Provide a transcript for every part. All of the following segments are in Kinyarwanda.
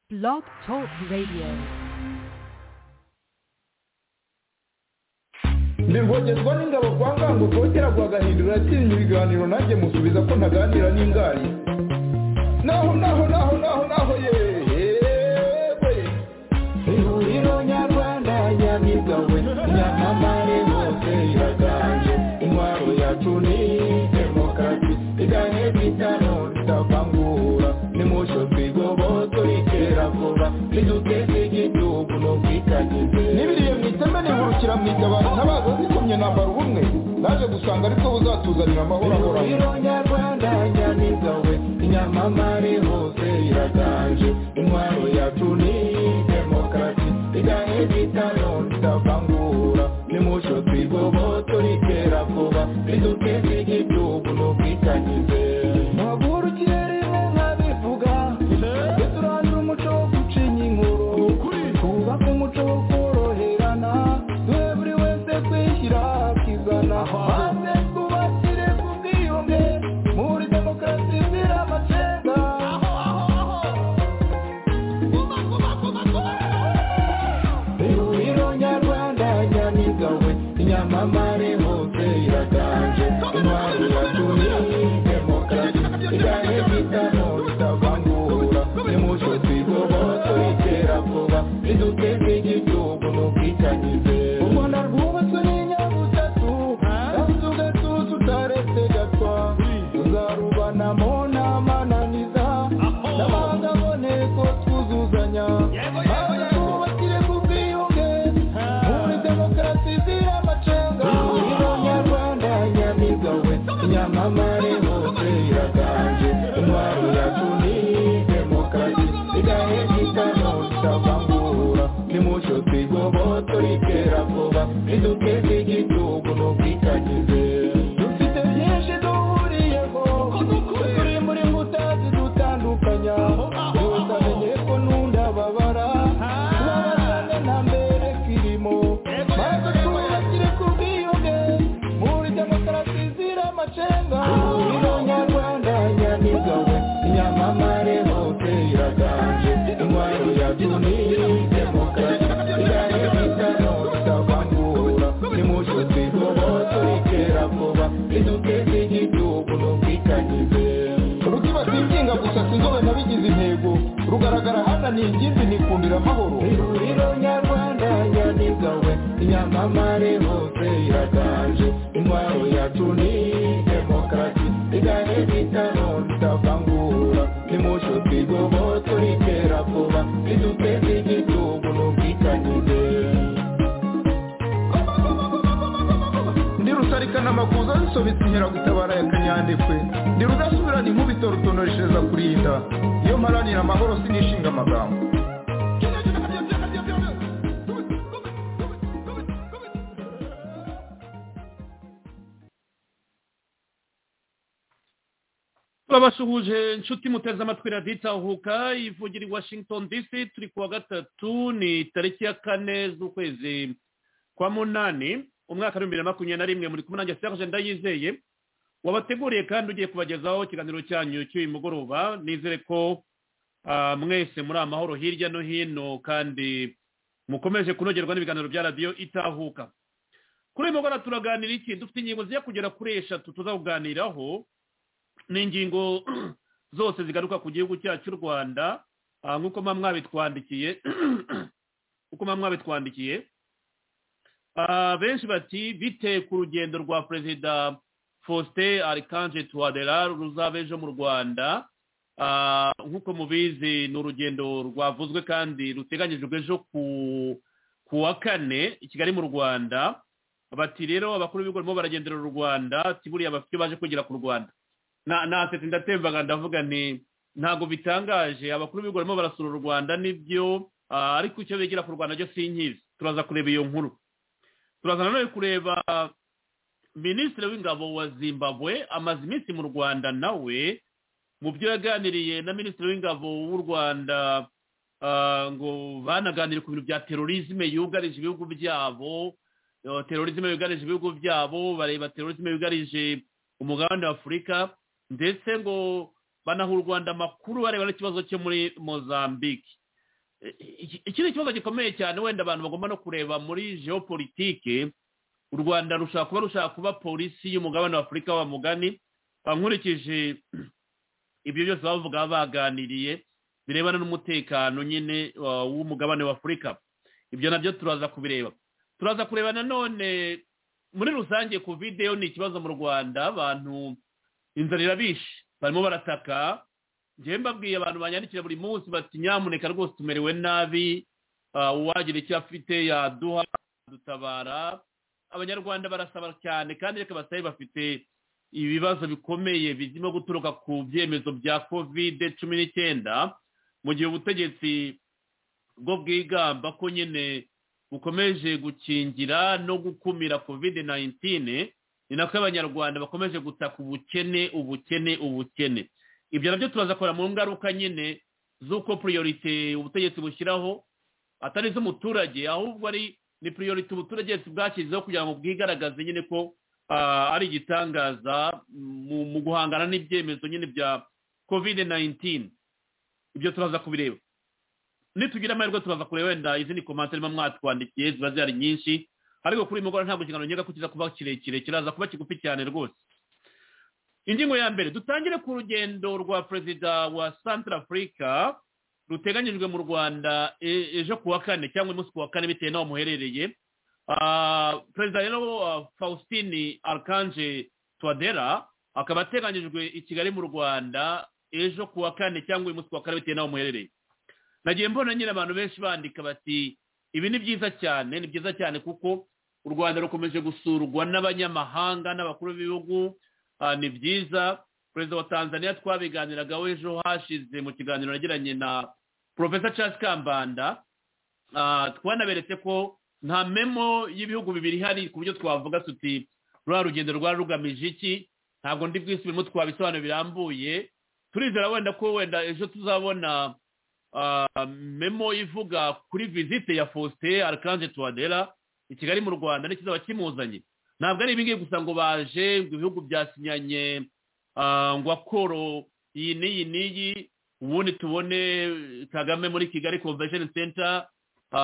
Blog Talk Radio. ntibwogezwa n'ingabo kwa ngango kotera guhagahindura yatsinye ibiganiro nanjye musubiza ko ntaganira n'ingari naho naho naho naho naho yewe ihuriro nyarwanda nyamibwa we nyamamare hose iraganje intwaro yacu ni demokarasi iganye bitano ritavangura nimusho twigoboto ritera vuba riduteze igihugu n'ubwikagize n'ibiriye mu iteme nihurukira mu itabaro ntabaza zikomye nambara ubumwe naje gusanga aribwo buzatuzanira amahoro ahoraho nyarwanda nyamibwa we inyamamare hose iraganje intwaro yacu ni demokarasi igahe bitano ritavangura nimusho twigoboto ritera vuba riduteze igihugu n'ubwikagize muhagurukire rimwe nkabivuga ndetse turandura umuco wo gucinya inkuru twubake umuco wo koroherana duhe buri wese kwishyira akizana maze twubakire ku bwiyunge muri demokarasi izira amacenga ihuriro nyarwanda nyamibwa we inyamamare hose iraganje intwari yatumye demokarasi iganye bitano bitavangura nimuco twigoboto itera vuba riduteze igihugu n'ubwitanyize u rwanda rwubatswe n'inyabutatu kandi ugatuza utaretse gapfa tuzarubanamo n'amananiza n'amahanga aboneko twuzuzanya maze twubakire ku bwiyunge muri demokarasi izira amacenga ihuriro nyarwanda nyamibwa we nyamamare hose iraganje intwaro yacu ni demokarasi igahe gitano itavangura nimucyo twigoboto ritera vuba riduteze igihugu n'ubwikagize dufite byinshi duhuriyeho turi muri mbuta zidutandukanya byose amenye ko nunda babara tubabarane nta mbere kirimo maze twubakire ku bwiyunge muri demokarasi zira amacenga ihuriro nyarwanda nyamibwa we nyamamare hose iraganje intwaro yacu ni demokarasi igahe bitano bitavangura nimucyo twigoboto ritera vuba riduteze igihugu n'ubwitanyize rukiba singinga gusa sinzobe nabigize intego rugaragara hananiye ingimbi nikundira amahoro ihuriro nyarwanda nyamibwa we inyamamare hose iraganje intwaro yacu ni demokarasi igahe bitano ritavangura nimucyo twigoboto ritera vuba riduteze igihugu n'ubwitanyize ndi rusarikana amakuza zisobetse inkera gutabara ya kanyandekwe ndi rudasubirana inkubito rutonoreshereza kurinda iyo mparanira amahoro sinishinga amagambo turabasuhuje inshuti muteze amatwi radiyo itahuka ivugira i washington dc turi kuwa gatatu ni tariki ya kane z'ukwezi kwa munani umwaka w'ibihumbi bibiri na makumyabiri na rimwe muri kumwe nanjye sitaje ndayizeye wabateguriye kandi ugiye kubagezaho ikiganiro cyanyu cy'uyu mugoroba nizere ko ah, mwese muri amahoro hirya no hino kandi mukomeje kunogerwa n'ibiganiro bya radiyo itahuka kuri uyu mugoroba turaganira iki dufite ingingo zijya kugera kuri eshatu tuzakuganiraho ni ingingo zose zigaruka ku gihugu cyacu cy'u rwanda ah, nk'uko muba mwabitwandikiye nk'uko muba mwabitwandikiye Ah, benshi bati bite ku rugendo rwa perezida faustin arikanje tuwadera ruzaba ejo mu rwanda Ah, nk'uko mubizi ni urugendo rwavuzwe kandi ruteganyijwe ejo ku ku wa kane i kigali mu rwanda bati rero abakuru b'ibigo barimo baragendera u rwanda ati buriya bafite ibyo baje kugera ku rwanda na nasetse ndatembaga ndavuga nti ntabwo bitangaje abakuru b'ibigo barimo barasura u rwanda nibyo ah, ariko icyo bigira ku rwanda byo sinkizi turaza kureba iyo nkuru turaza nanone kureba minisitiri w'ingabo wa zimbabwe amaze iminsi mu rwanda nawe mu byo yaganiriye na minisitiri w'ingabo w'u rwanda ah, ngo banaganire ku bintu bya terorisme yugarije ibihugu byabo eh, terorisme yugarije ibihugu byabo bareba terorisme yugarije umugabane wa afurika ndetse ngo banaha u rwanda amakuru bareba n'ikibazo cyo muri mozambique iki iki ni ikibazo gikomeye cyane wenda abantu bagomba no kureba muri geopolitike u rwanda rushobora kuba rushaka kuba polisi y'umugabane wa afurika wa mugani bankurikije ibyo byose bavuga baba baganiriye birebana n'umutekano nyine wa- w'umugabane wa afurika ibyo nabyo turaza kubireba turaza kureba nanone muri rusange covid yo ni ikibazo mu rwanda abantu inzara irabishe barimo barataka njyewe mbabwiye abantu banyandikira buri munsi bati nyamuneka rwose tumerewe nabi ah, uwagira icyo afite yaduha dutabara abanyarwanda barasaba cyane kandi reka basabe bafite ibibazo bikomeye birimo guturuka ku byemezo bya covid cumi n'icyenda mu gihe ubutegetsi bwo bwigamba ko nyine bukomeje gukingira no gukumira covid 19 ni nako abanyarwanda bakomeje gutaka ubukene ubukene ubukene ibyo nabyo turazakora mu ngaruka nyine z'uko priorite ubutegetsi bushyiraho atari iz'umuturage ahubwo ari ni priorite ubuturage bwashyizeho kugira ngo bwigaragaze nyine ko ah, ari igitangaza mu mu guhangana n'ibyemezo nyine bya covid 19 ibyo turaza kubireba nitugira amahirwe turaza kureba wenda izindi komantere mba mwatwandikiye ziba zihari nyinshi ariko kuri uyu mugoroba ntabwo ikiganiro nyega ko kiza kuba kirekire kiraza kuba kigufi cyane rwose ingingo ya mbere dutangire ku rugendo rwa perezida wa central africa ruteganyijwe mu rwanda e- ejo ku wa kane cyangwa uyu munsi ku wa kane bitewe n'aho muherereye Ah, perezida rero ah, faustin arcanje twadera akaba ateganyijwe i kigali mu rwanda ejo ku wa kane cyangwa uyu munsi ku wa kane bitewe n'aho muherereye nagiye mbona nyine abantu benshi bandika bati ibi ni byiza cyane ni byiza cyane kuko u rwanda rukomeje gusurwa n'abanyamahanga n'abakuru b'ibihugu Ah, ni byiza perezida wa tanzania twabiganiragaho ejo hashize mu kiganiro nagiranye na profesa charles kambanda Ah, twanaberetse ko nta memo y'ibihugu bibiri ihari ku buryo twavuga tuti ruriya rugendo rwari rugamije iki ntabwo ndi bwisubiremo twabisobanura birambuye turizera wenda ko wenda ejo tuzabona ah, memo ivuga kuri visite ya faustin arcanje tuwadera i kigali mu rwanda n'ikizaba kimuzanye ntabwo ari ibingibi gusa ngo baje ngo ibihugu byasinyanye ah, ngo akoro iyi n'iyi n'iyi ubundi tubone kagame muri kigali convention center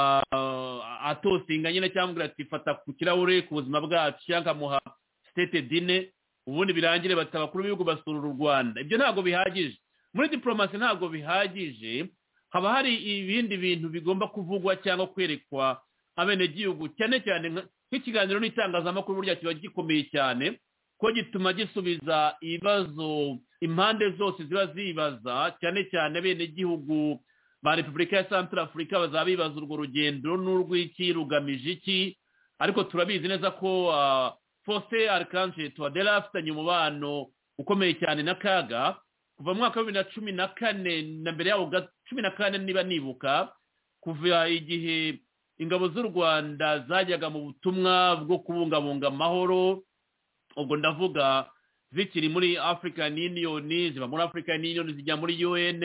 ah, atosinga nyine cyangwa ati fata ku kirahure ku buzima bwacu cyangwa akamuha sitete dine ubundi birangire bati abakuru b'ibihugu basura u rwanda ibyo ntabwo bihagije muri diplomasi ntabwo bihagije haba hari ibindi bintu bigomba kuvugwa cyangwa kwerekwa abenegihugu cyane cyane nka- nk'ikiganiro n'itangazamakuru burya kiba gikomeye cyane ko gituma gisubiza ibibazo impande zose ziba zibaza cyane cyane abenegihugu ba repubulika ya santara afurika bazaba bibaza urwo rugendo n'urw'iki rugamije iki ariko turabizi neza ko ah, faustin arcanje tuwadera afitanye umubano ukomeye cyane na kaga kuva mu mwaka wa bibiri na cumi na kane na mbere yawo ga- cumi na kane niba nibuka kuva igihe ingabo z'u rwanda zajyaga mu butumwa bwo kubungabunga amahoro ubwo ndavuga zikiri muri african union ziba muri african union zijya muri un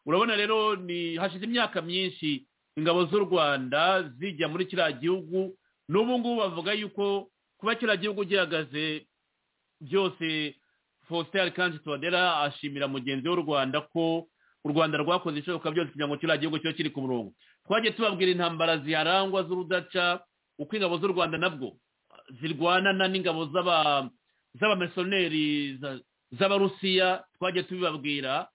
urabona rero ni hashize imyaka myinshi ingabo z'u rwanda zijya muri kiriya gihugu n'ubu ngubu bavuga yuko kuba kiriya gihugu gihagaze byose faustin arcanje tuwadera ashimira mugenzi w'u rwanda ko u rwanda rwakoze ishoboka byose kugira ngo kiriya gihugu kibe kiri ku murongo twagiye tubabwira intambara ziharangwa z'urudaca uko ingabo z'u rwanda nabwo zirwanana n'ingabo z'aba- z'abamisiyoneri za- z'abarusiya twagiye tubibabwira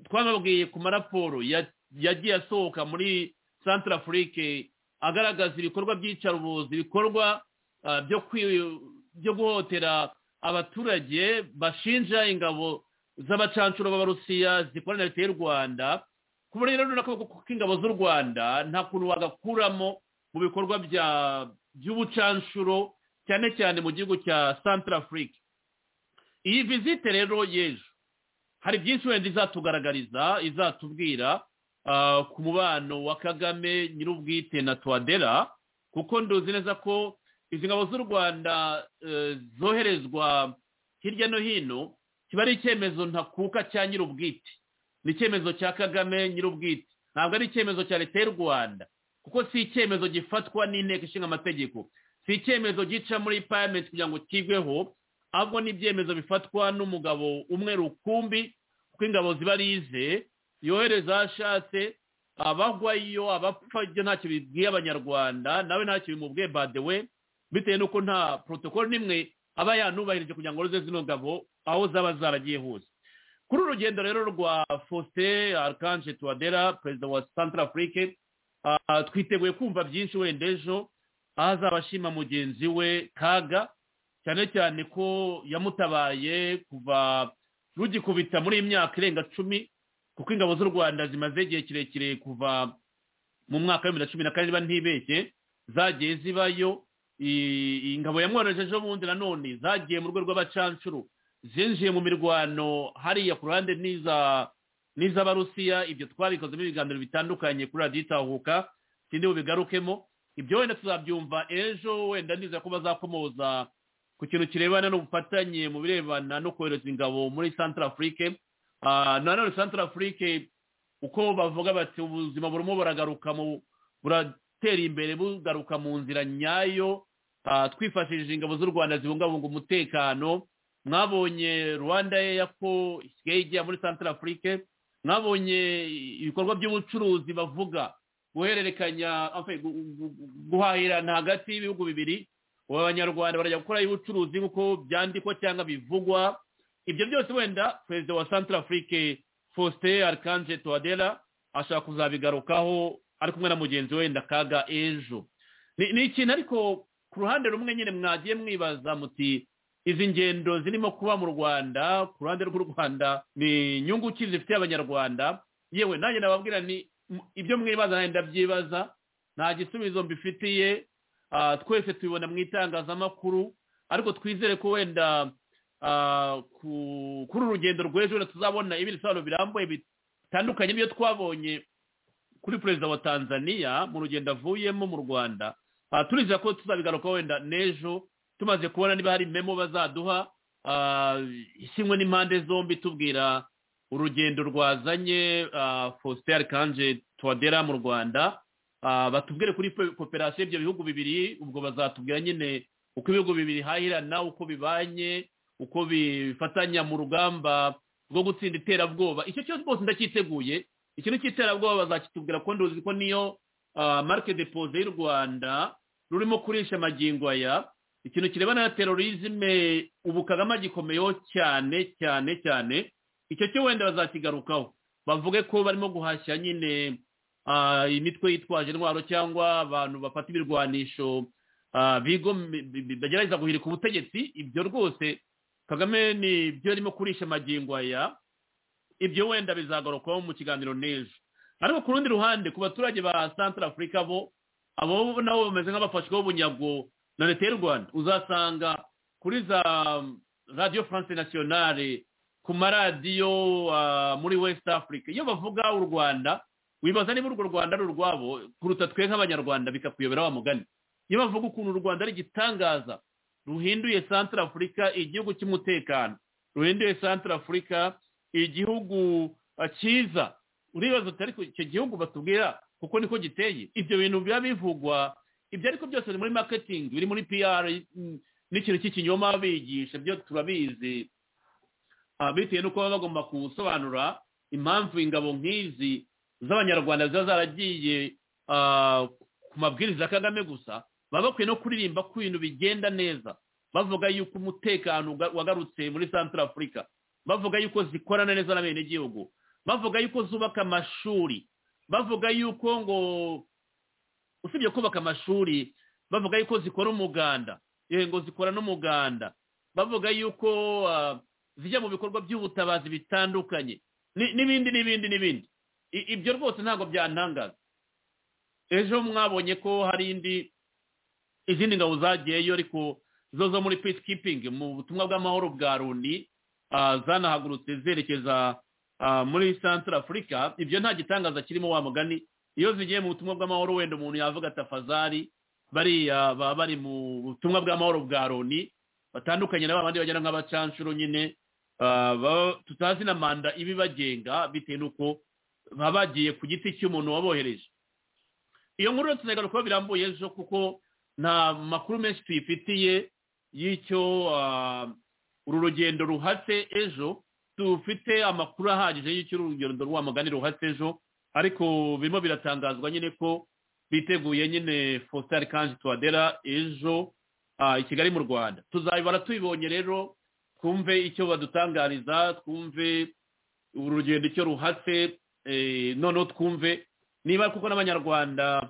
twababwiye ku maraporo ya- yagiye asohoka muri centre afrique agaragaza ibikorwa by'iyicarubozi ibikorwa ah, byo kwi- byo guhotera abaturage bashinja ingabo z'abacancuro b'abarusiya zikorana na leta y'u rwanda ku buryo rero n'akaboko k'ingabo z'u rwanda nta kuntu wagakuramo mu bikorwa bya- by'ubucanshuro cyane cyane mu gihugu cya centre afrique iyi vizite rero y'ejo hari byinshi wenda izatugaragariza izatubwira ah, ku mubano wa kagame nyir'ubwite na twadera kuko nduzi neza ko izi ngabo z'u rwanda eh, zoherezwa hirya no hino kiba ari icyemezo ntakuka cya nyir'ubwite ni icyemezo cya kagame nyir'ubwite ntabwo ari icyemezo cya leta y'u rwanda kuko si icyemezo gifatwa n'inteko ishinga amategeko si icyemezo gica muri parliament kugira ngo kigweho ahubwo ni ibyemezo bifatwa n'umugabo umwe rukumbi kuko ingabo ziba arize yohereza aho ashatse abagwayo abapfa ibyo ntacyo bibwiye abanyarwanda nawe ntacyo bimubwiye badewe bitewe n'uko nta porotokolo n'imwe aba yanubahirije kugira ngo ruze zino ngabo aho zaba zaragiye hose kuri uru rugendo rero rwa faustin arcanje tuwadera perezida wa santara afurike twiteguye kumva byinshi wenda ejo aho azaba ashima mugenzi we kaga cyane cyane ko yamutabaye kuva rugikubita muri iyi myaka irenga cumi kuko ingabo z'u rwanda zimaze igihe kirekire kuva mu mwaka wa bibiri na cumi na kane niba ntibeshye zagiye zibayo ingabo yamworoheje ejo bundi nanone zagiye mu rwego rw'abacanshuro zinjiye mu mirwano hariya ku ruhande n'iz'abarusiya ibyo twabikozemo ibiganiro bitandukanye kuri radiyo itahuka sindi bubigarukemo ibyo wenda tuzabyumva ejo wenda niza ko bazakomoza ku kintu kirebana n'ubufatanye mu birebana no kohereza ingabo muri santara afurike nanone santara afurike uko bavuga bati ubuzima burimo buragaruka mu buratera imbere bugaruka mu nzira nyayo twifashishije ingabo z'u rwanda zibungabunga umutekano mwabonye rwanda yeya ko isigaye ijya muri santara afurike mwabonye ibikorwa by'ubucuruzi bavuga guhererekanya guhahirana hagati y'ibihugu bibiri abanyarwanda barajya gukora ubucuruzi nk'uko byandikwa cyangwa bivugwa ibyo byose wenda perezida wa santara afurike faustin arikanje tuwadera ashaka kuzabigarukaho ari kumwe na mugenzi we ndakaga ejo ni ikintu ariko ku ruhande rumwe nyine mwagiye mwibaza muti izi ngendo zirimo kuba mu rwanda ku ruhande rw'u rwanda ni inyungu ki zifitiye abanyarwanda yewe nanjye nababwira ni ibyo mwibaza nanjye ndabyibaza nta gisubizo mbifitiye twese tubibona mu itangazamakuru ariko twizere ko wenda kuri uru rugendo rw'ejo tuzabona ibindi bisobanuro birambuye bitandukanye n'ibyo twabonye kuri perezida wa tanzania mu rugendo avuyemo mu rwanda turiza ko tuzabigaruka wenda n'ejo tumaze kubona niba hari memo bazaduha isinywe n'impande zombi tubwira urugendo rwazanye faustin arikanje tuwadera mu rwanda batubwire kuri koperasiyo ibyo bihugu bibiri ubwo bazatubwira nyine uko ibihugu bibiri hahirana uko bibanye uko bifatanya mu rugamba rwo gutsinda iterabwoba icyo cyose rwose ndacyiteguye ikintu cy'iterabwoba bazakitubwira ko nduzi ko niyo marike depoze y'u rwanda rurimo kurisha amagingo aya ikintu kirebana na terorizme ubu kagame agikomeyeho cyane cyane cyane icyo cyo wenda bazakigarukaho bavuge ko barimo guhashya nyine imitwe yitwaje intwaro cyangwa abantu bafata ibirwanisho bagerageza guhirika ubutegetsi ibyo rwose kagame ni byo arimo kurisha amagingo aya ibyo wenda bizagarukaho mu kiganiro n'ejo ariko ku rundi ruhande ku baturage ba santara afurika bo abo nabo bameze nk'abafashweho bunyago na leta y'u rwanda uzasanga kuri za radiyo france nasiyonari ku maradiyo muri west africa iyo bavuga u rwanda wibaza niba urwo rwanda ari urwabo kuruta twe nk'abanyarwanda bikakuyobera wa mugani iyo bavuga ukuntu u rwanda ari igitangaza ruhinduye santara afurika igihugu cy'umutekano ruhinduye santara afurika igihugu cyiza uribaza utari icyo gihugu batubwira kuko niko giteye ibyo bintu biba bivugwa ibyo ariko byose biri muri maketingi biri muri piyara n'ikintu cy'ikinyoma bigisha byo turabizi bitewe n'uko baba bagomba gusobanura impamvu ingabo nk'izi z'abanyarwanda ziba zaragiye ku mabwiriza ya kagame gusa baba bakwiye no kuririmba ko ibintu bigenda neza bavuga yuko umutekano wagarutse muri santara afurika bavuga yuko zikorana neza n'abenegihugu bavuga yuko zubaka amashuri bavuga yuko ngo usibye kubaka amashuri bavuga yuko zikora umuganda ngo zikora n'umuganda bavuga yuko zijya mu bikorwa by'ubutabazi bitandukanye n'ibindi n'ibindi n'ibindi ibyo rwose ntabwo byantangaza ejo mwabonye ko hari indi izindi ngabo zagiyeyo ariko zo zo muri peace keeping mu butumwa bw'amahoro bwa loni zanahagurutse zerekeza muri santara afurika ibyo nta gitangaza kirimo wa mugani iyo zigiye mu butumwa bw'amahoro wenda umuntu yavuga tafazari bariya baba bari mu butumwa bw'amahoro bwa loni batandukanye na babandi bagera nk'abacanshuro nyine tutazi na manda ibibagenga bitewe n'uko baba bagiye ku giti cy'umuntu wabohereje iyo nkuru tuzigarukaho birambuye ejo kuko nta makuru menshi tuyifitiye y'icyo uru rugendo ruhatse ejo dufite amakuru ahagije y'icyo urugendo rwa mugani ruhatse ejo ariko birimo biratangazwa nyine ko biteguye nyine fositari kanji tuwadera ejo ah, i kigali mu rwanda tuzabibara tubibonye rero twumve icyo badutangariza twumve urugendo icyo ruhatse eh, noneho twumve niba kuko n'abanyarwanda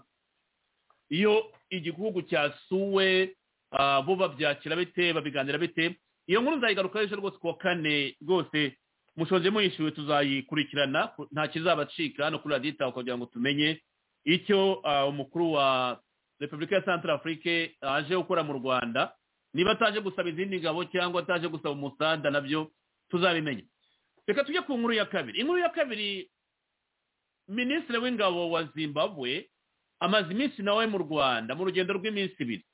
iyo igihugu cyasuwe ah, bo babyakira bite babiganira bite iyo nkuru nzayigaruka ejo rwose kuwa kane rwose mushonje muyishyuwe tuzayikurikirana nta kizabacika hano kuri radiyo itaha kugira ngo tumenye icyo ah, umukuru wa repubulika ya santara afurike aje gukora mu rwanda niba ataje gusaba izindi ngabo cyangwa ataje gusaba umusada nabyo tuzabimenya reka tujye ku nkuru ya kabiri inkuru ya kabiri minisitiri w'ingabo wa zimbabwe amaze iminsi nawe mu rwanda mu rugendo rw'iminsi ibiri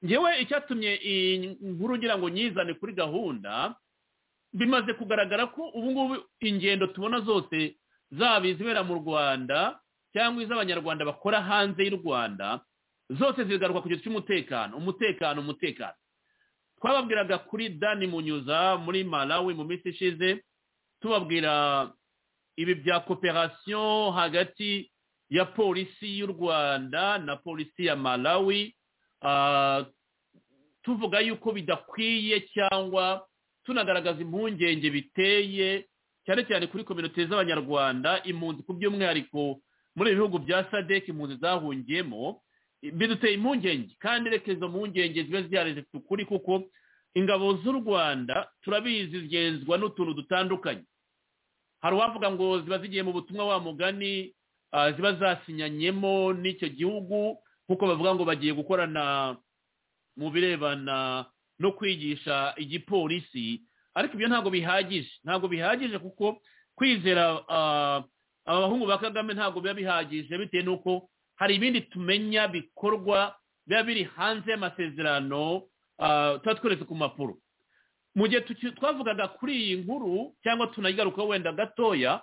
ngewe icyatumye iyi nkuru ngira ngo nyizane kuri gahunda bimaze kugaragara ko ubu ngubu ingendo tubona zose zaba izibera mu rwanda cyangwa iz'abanyarwanda bakora hanze y'u rwanda zose zigaruka ku gice cy'umutekano umutekano umutekano twababwiraga kuri dani munyuza muri malawi mu minsi ishize tubabwira ibi bya koperasiyo hagati ya polisi y'u rwanda na polisi ya malawi Ah, tuvuga yuko bidakwiye cyangwa tunagaragaza impungenge biteye cyane cyane kuri kominote z'abanyarwanda impunzi ku by'umwihariko muri ibi bihugu bya sadek impunzi zahungiyemo biduteye impungenge kandi reka izo mpungenge zibe zihari zifite ukuri kuko ingabo z'u rwanda turabizi zigenzwa n'utuntu dutandukanye hari uwavuga ngo ziba zigiye mu butumwa wa mugani ah, ziba zasinyanyemo n'icyo gihugu kuko bavuga ngo bagiye gukorana mu birebana no kwigisha igipolisi ariko ibyo ntabwo bihagije ntabwo bihagije kuko kwizera ah, abahungu ba kagame ntabwo biba bihagije bitewe n'uko hari ibindi tumenya bikorwa biba biri hanze y'amasezerano ah, tuba tweretse ku mpapuro mu gihe tuki- twavugaga kuri iyi nkuru cyangwa tunayigarukaho wenda gatoya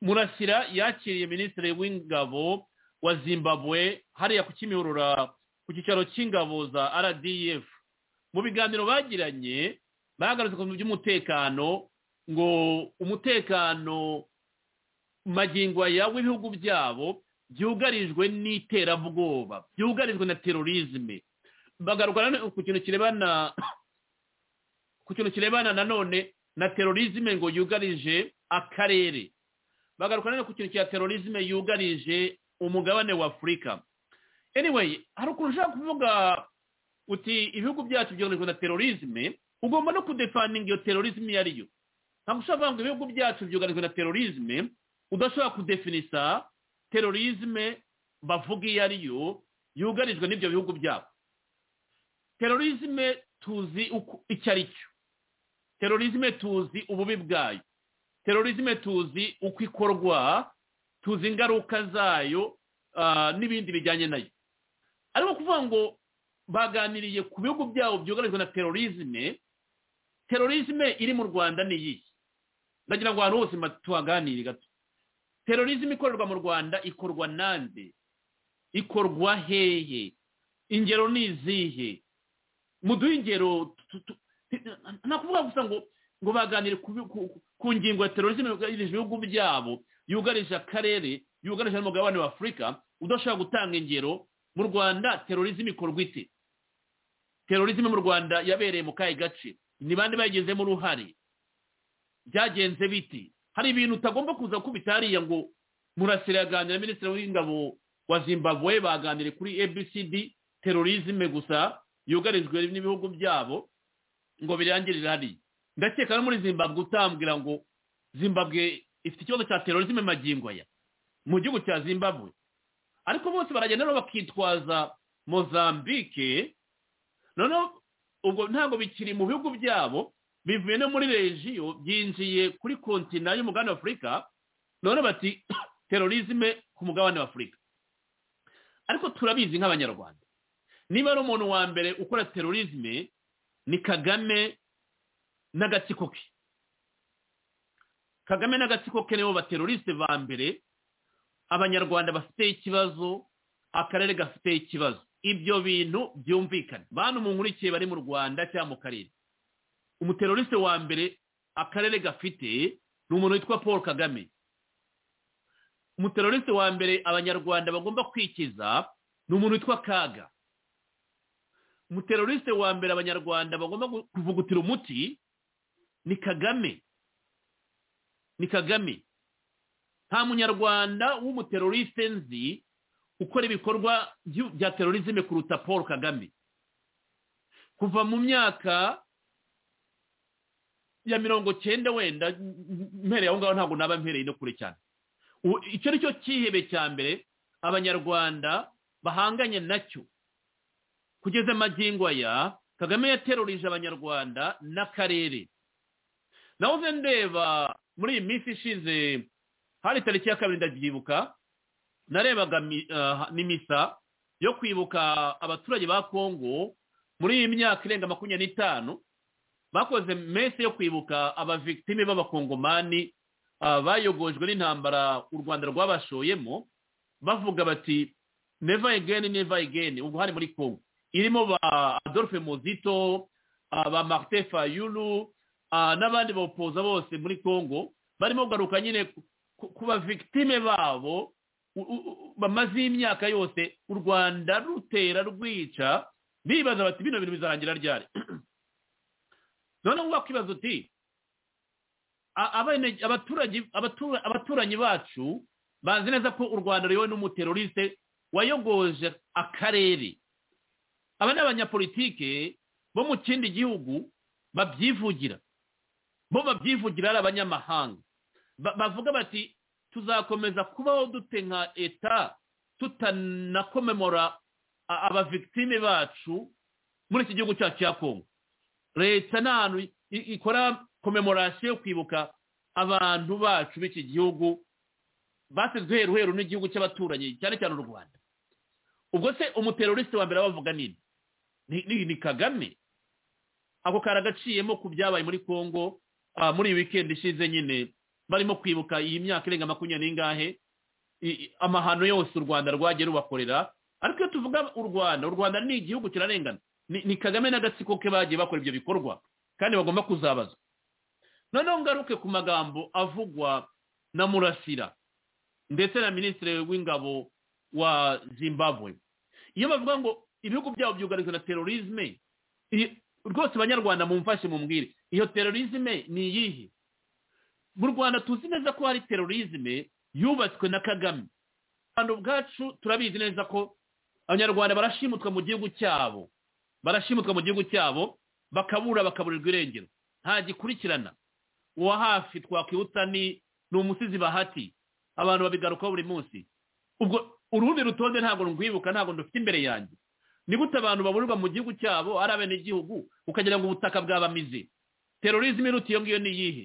murasira yakiriye minisitiri w'ingabo wa zimbabwe hariya ku kimihurura ku cyicaro cy'ingabo za rdf mu biganiro bagiranye bagarutse ku bintu by'umutekano ngo umutekano magingo aya w'ibihugu byabo byugarijwe n'iterabwoba byugarijwe na terorizme bagaruka nanone ku kintu kirebana ku kintu kirebana nanone na terorizme ngo yugarije akarere bagaruka nanone ku kintu cya terorizme yugarije umugabane wa afurika anyway hari ukuntu ushaka kuvuga uti ibihugu byacu byugarijwe na terorizme ugomba no kudefaninga iyo terorizme iyo ariyo ntabwo ushobora kuvuga ngo ibihugu byacu byugarijwe na terorizme udashobora kudefinisa terorizme bavuga iyo ariyo yugarijwe n'ibyo bihugu byabo terorizme tuzi uko- icyo ari cyo terorizme tuzi ububi bwayo terorizme tuzi uko ikorwa tuzi ingaruka zayo ah, n'ibindi bijyanye nayo ariko kuvuga ngo baganiriye ku bihugu byabo byugarijwe na terorizme terorizme iri mu rwanda ni iyi ndagira ngo ahantu hose ma- tuhaganire gato terorizme ikorerwa mu rwanda ikorwa nande ikorwa heye ingero ni izihe muduhe ingero tu- tu- tu- nakuvuga gusa ngo ngo baganire ku bi- ku- ku ngingo ya terorizme yugarije ibihugu byabo yugarije akarere yugarije n'umugabane wa afurika udashobora gutanga ingero mu rwanda terorizme ikorwa ite terorizme mu rwanda yabereye mu kahe gace ni bande bayigezemo uruhare byagenze biti hari ibintu utagomba kuza kubita hariya ngo murasire yaganira minisitiri w'ingabo wa zimbabwe baganire kuri abcd terorizme gusa yugarijwe n'ibihugu byabo ngo birangirire hariya ndakeka no muri zimbabwe utambwira ngo zimbabwe ifite ikibazo cya terorizme magingo aya mu gihugu cya zimbabwe ariko bose baragenda rero bakitwaza mozambike noneho ubwo ntabwo bikiri mu bihugu byabo bivuye no muri regiyo byinjiye kuri kontina y'umugabane wa afurika none bati terorizme ku mugabane wa afurika ariko turabizi nk'abanyarwanda niba ari umuntu wa mbere ukora terorizme ni kagame n'agatsiko ke kagame n'agatsiko ke nibo bateroriste ba mbere abanyarwanda bafite ikibazo akarere gafite ikibazo ibyo bintu byumvikana bantu mu nkurikiye bari mu rwanda cyangwa mu karere umuteroriste wa mbere akarere gafite ni umuntu witwa paul kagame umuteroriste wa mbere abanyarwanda bagomba kwikiza ni umuntu witwa kaga umuteroriste wa mbere abanyarwanda bagomba gu- kuvugutira umuti ni kagame ni kagame nta munyarwanda w'umuteroriste nzi ukora ibikorwa byu- bya terorizme kuruta paul kagame kuva mu myaka ya mirongo cyenda wenda m- m- mpereye aho ngaho ntabwo naba mpereye no kure cyane U- icyo ni cyo cyihebe cya mbere abanyarwanda bahanganye nacyo kugeza magingo aya kagame yaterurije abanyarwanda n'akarere nahoze ndeba muri iyi minsi ishize hari tariki ya kabiri ndabyibuka narebaga mi- ah, n'imisa yo kwibuka abaturage ba kongo muri iyi myaka irenga makumyabiri n'itanu bakoze mese yo kwibuka abavictime b'abakongomani ah, bayogojwe n'intambara u rwanda rwabashoyemo bavuga bati never again never again ubwo hari muri kongo irimo ba adolphe muzito ah, ba martin fayulu ah, n'abandi bawupoza bose muri congo barimo kugaruka nyine ku- ku- kuba victime babo u- u- u- bamaze imyaka yose u rwanda rutera rwica bibaza bati bino bintu bizarangira ryari noneho wakwibaza uti a- abene- abaturage abatura- abaturanyi bacu bazi neza ko u rwanda ruyowe n'umuteroriste wayogoje akarere aba ni abanyapolitike bo mu kindi gihugu babyivugira bo babyivugira ari abanyamahanga Ba- bavuga bati tuzakomeza kubaho dute nka eta tutanakomemora a- abavictime bacu muri iki gihugu cyacu cya kongo leta ni ahantu i- i- ikora komemorasiyo yo kwibuka abantu bacu b'iki gihugu basizwe heru heru n'igihugu cy'abaturanyi cyane cyane u rwanda ubwo se umuteroriste wa mbere abavuga nini ni, ni, ni kagame ako karagaciyemo ku byabaye muri congo uh, muri iyi weekend ishize nyine barimo kwibuka iyi myaka irenga makumyabiri n'ingahe i- i- amahano yose u rwanda rwagiye rubakorera ariko iyo tuvuga u rwanda u rwanda ni igihugu kirarengana ni, ni kagame n'agatsiko ke bagiye bakora ibyo bikorwa kandi bagomba kuzabazwa noneho ngaruke ku magambo avugwa na murasira ndetse na minisitiri w'ingabo wa zimbabwe iyo bavuga ngo ibihugu byabo byugarijwe na terorizme i- rwose abanyarwanda mumfashe mumbwire iyo terorizme ni iyihe mu rwanda tuzi neza ko hari terorizme yubatswe na kagame abantu ubwacu turabizi neza ko abanyarwanda barashimutwa mu gihugu cyabo barashimutwa mu gihugu cyabo bakabura bakaburirwa irengero nta gikurikirana uwa hafi twakwibutsa ni ni umusizi bahati abantu babigarukaho buri munsi ubwo urundi rutonde ntabwo rwibuka ntabwo ndufite imbere yanjye ni gute abantu baburirwa mu gihugu cyabo ari abenegihugu ukagira ngo ubutaka bwabamize terorizme iruta iyo ngiyo ni iyihe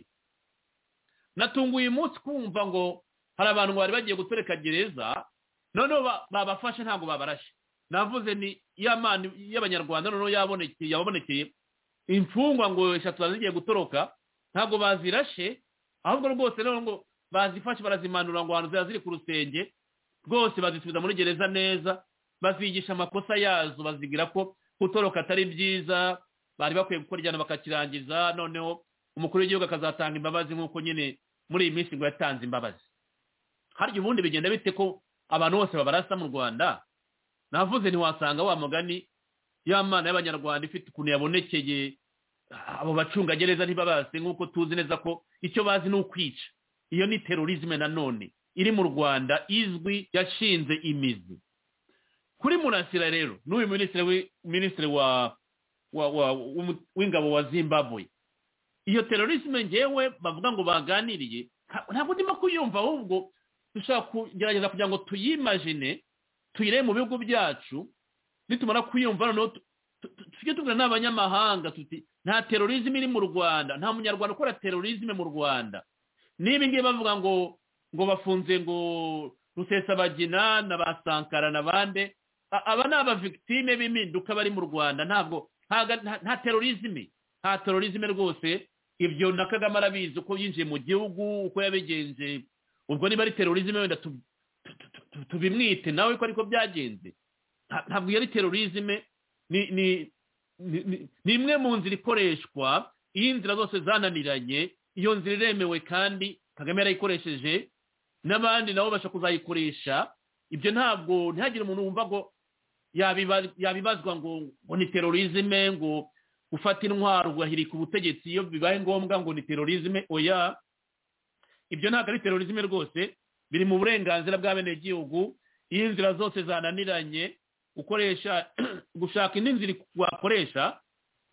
natunguye uyu munsi kumva ngo hari abantu bari bagiye gutereka gereza noneho ba- babafashe ntabwo babarashe navuze ni ya mani y'abanyarwanda noneho yabonekeye yababonekeye imfungwa ngo eshatu bari zigiye gutoroka ntabwo bazirashe ahubwo rwose rero ngo bazifashe barazimanura ngo ahantu ziba ziri ku rusenge rwose bazisubiza muri gereza neza bazigisha amakosa yazo bazigira ko gutoroka atari byiza bari bakwiye gukora igihano bakakirangiza noneho umukuru w'igihugu akazatanga imbabazi nk'uko nyine muri iyi minsi ngo yatanze imbabazi harya ubundi bigenda bite ko abantu bose babarasa mu rwanda navuze ntiwasanga wa mugani ya mana y'abanyarwanda ifite ukuntu yabonekeye abo bacungagereza ntibabase nk'uko tuzi neza ko icyo bazi ni ukwica iyo ni terorizme nanone iri mu rwanda izwi yashinze imizi kuri murasira rero n'uyu minisitiri wi- minisitiri wa wa- wa- w'umu- w'ingabo wa zimbabwe iyo terorisme ngewe bavuga ngo baganiriye nta- ntabwo ndimo kuyumva ahubwo dushaka kugerageza kugira ngo tuyimajine tuyire mu bihugu byacu nitumara kuyumva noneho tu- tu- tu- tujye tubwira n'abanyamahanga tuti nta terorisme iri mu rwanda nta munyarwanda ukora terorisme mu rwanda n'ibi ngibi bavuga ngo ngo bafunze ngo rusesabagina na ba sankara na bande A- aba ni abavictime b'impinduka bari mu rwanda ntabwo ntaga- nta nta terorizme nta terorizme rwose ibyo na kagame arabizi uko yinjiye mu gihugu uko yabigenje ubwo niba ari terorizme wenda tu- tu- tu- tu- tubimwite nawe ko ariko byagenze Nta- ntabwo iyo ari terorizme ni ni ni- ni- ni imwe mu nzira ikoreshwa iyo inzira zose zananiranye iyo nzira iremewe kandi kagame yarayikoresheje n'abandi nabo bashobora kuzayikoresha ibyo ntabwo ntihagire umuntu wumva ngo yabiba- yabibazwa ngo ngo ni terorizme ngo gufata intwaro ugahirika ubutegetsi iyo bibaye ngombwa ngo ni terorizme oya ibyo ntabwo ari terorizme rwose biri mu burenganzira bw'abenegihugu iyo inzira zose zananiranye gukoresha gushaka indi nzira wakoresha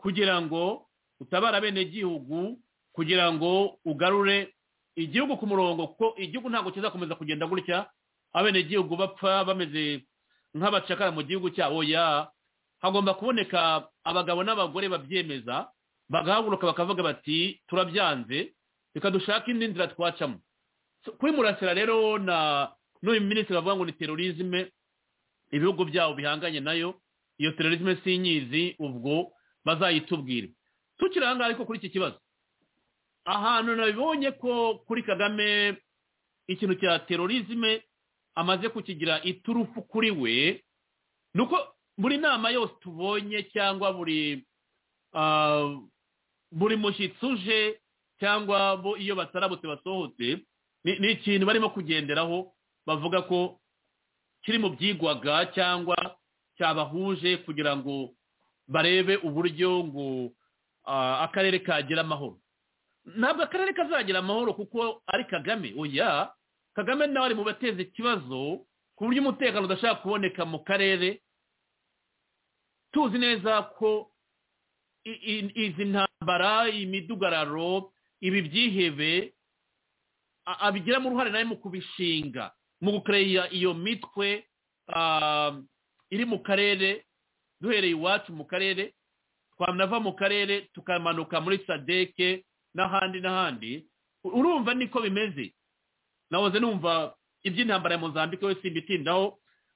kugira ngo utabare abenegihugu kugira ngo ugarure igihugu ku murongo kuko igihugu ntabwo kizakomeza kugenda gutya abenegihugu bapfa bameze nk'abacakara mu gihugu cyabo ya hagomba kuboneka abagabo n'abagore babyemeza bagahaguruka bakavuga bati turabyanze reka dushake indi nzira twacamo So, kwimurasira rero na n'uyu minisitiri bavuga ngo ni terorizme ibihugu byabo bihanganye nayo iyo terorizme sinyizi ubwo bazayitubwire tukiri aha ngaha ariko kuri iki kibazo ahantu nabibonye ko kuri kagame ikintu cya terorizme amaze kukigira iturufu kuri we ni uko buri nama yose tubonye cyangwa buri ah, buri mushyitsi uje cyangwa bo iyo batarabutse basohotse ni ni ikintu barimo kugenderaho bavuga ko kiri mu byigwaga cyangwa cyabahuje kugira ngo barebe uburyo ngo ah, akarere kagira amahoro ntabwo akarere kazagira amahoro kuko ari kagame oya kagame nawe ari mu bateza ikibazo ku buryo umutekano udashaka kuboneka mu karere tuzi neza ko i- i- izi ntambara imidugararo ibi byihebe a- abigiramo uruhare nawe mu kubishinga mu gukereya iyo mitwe ah, iri mu karere duhereye iwacu mu karere twanava mu karere tukamanuka muri sadeke n'ahandi n'ahandi U- urumva niko bimeze nahoze numva iby'intambara ya mozambike we simbitindaho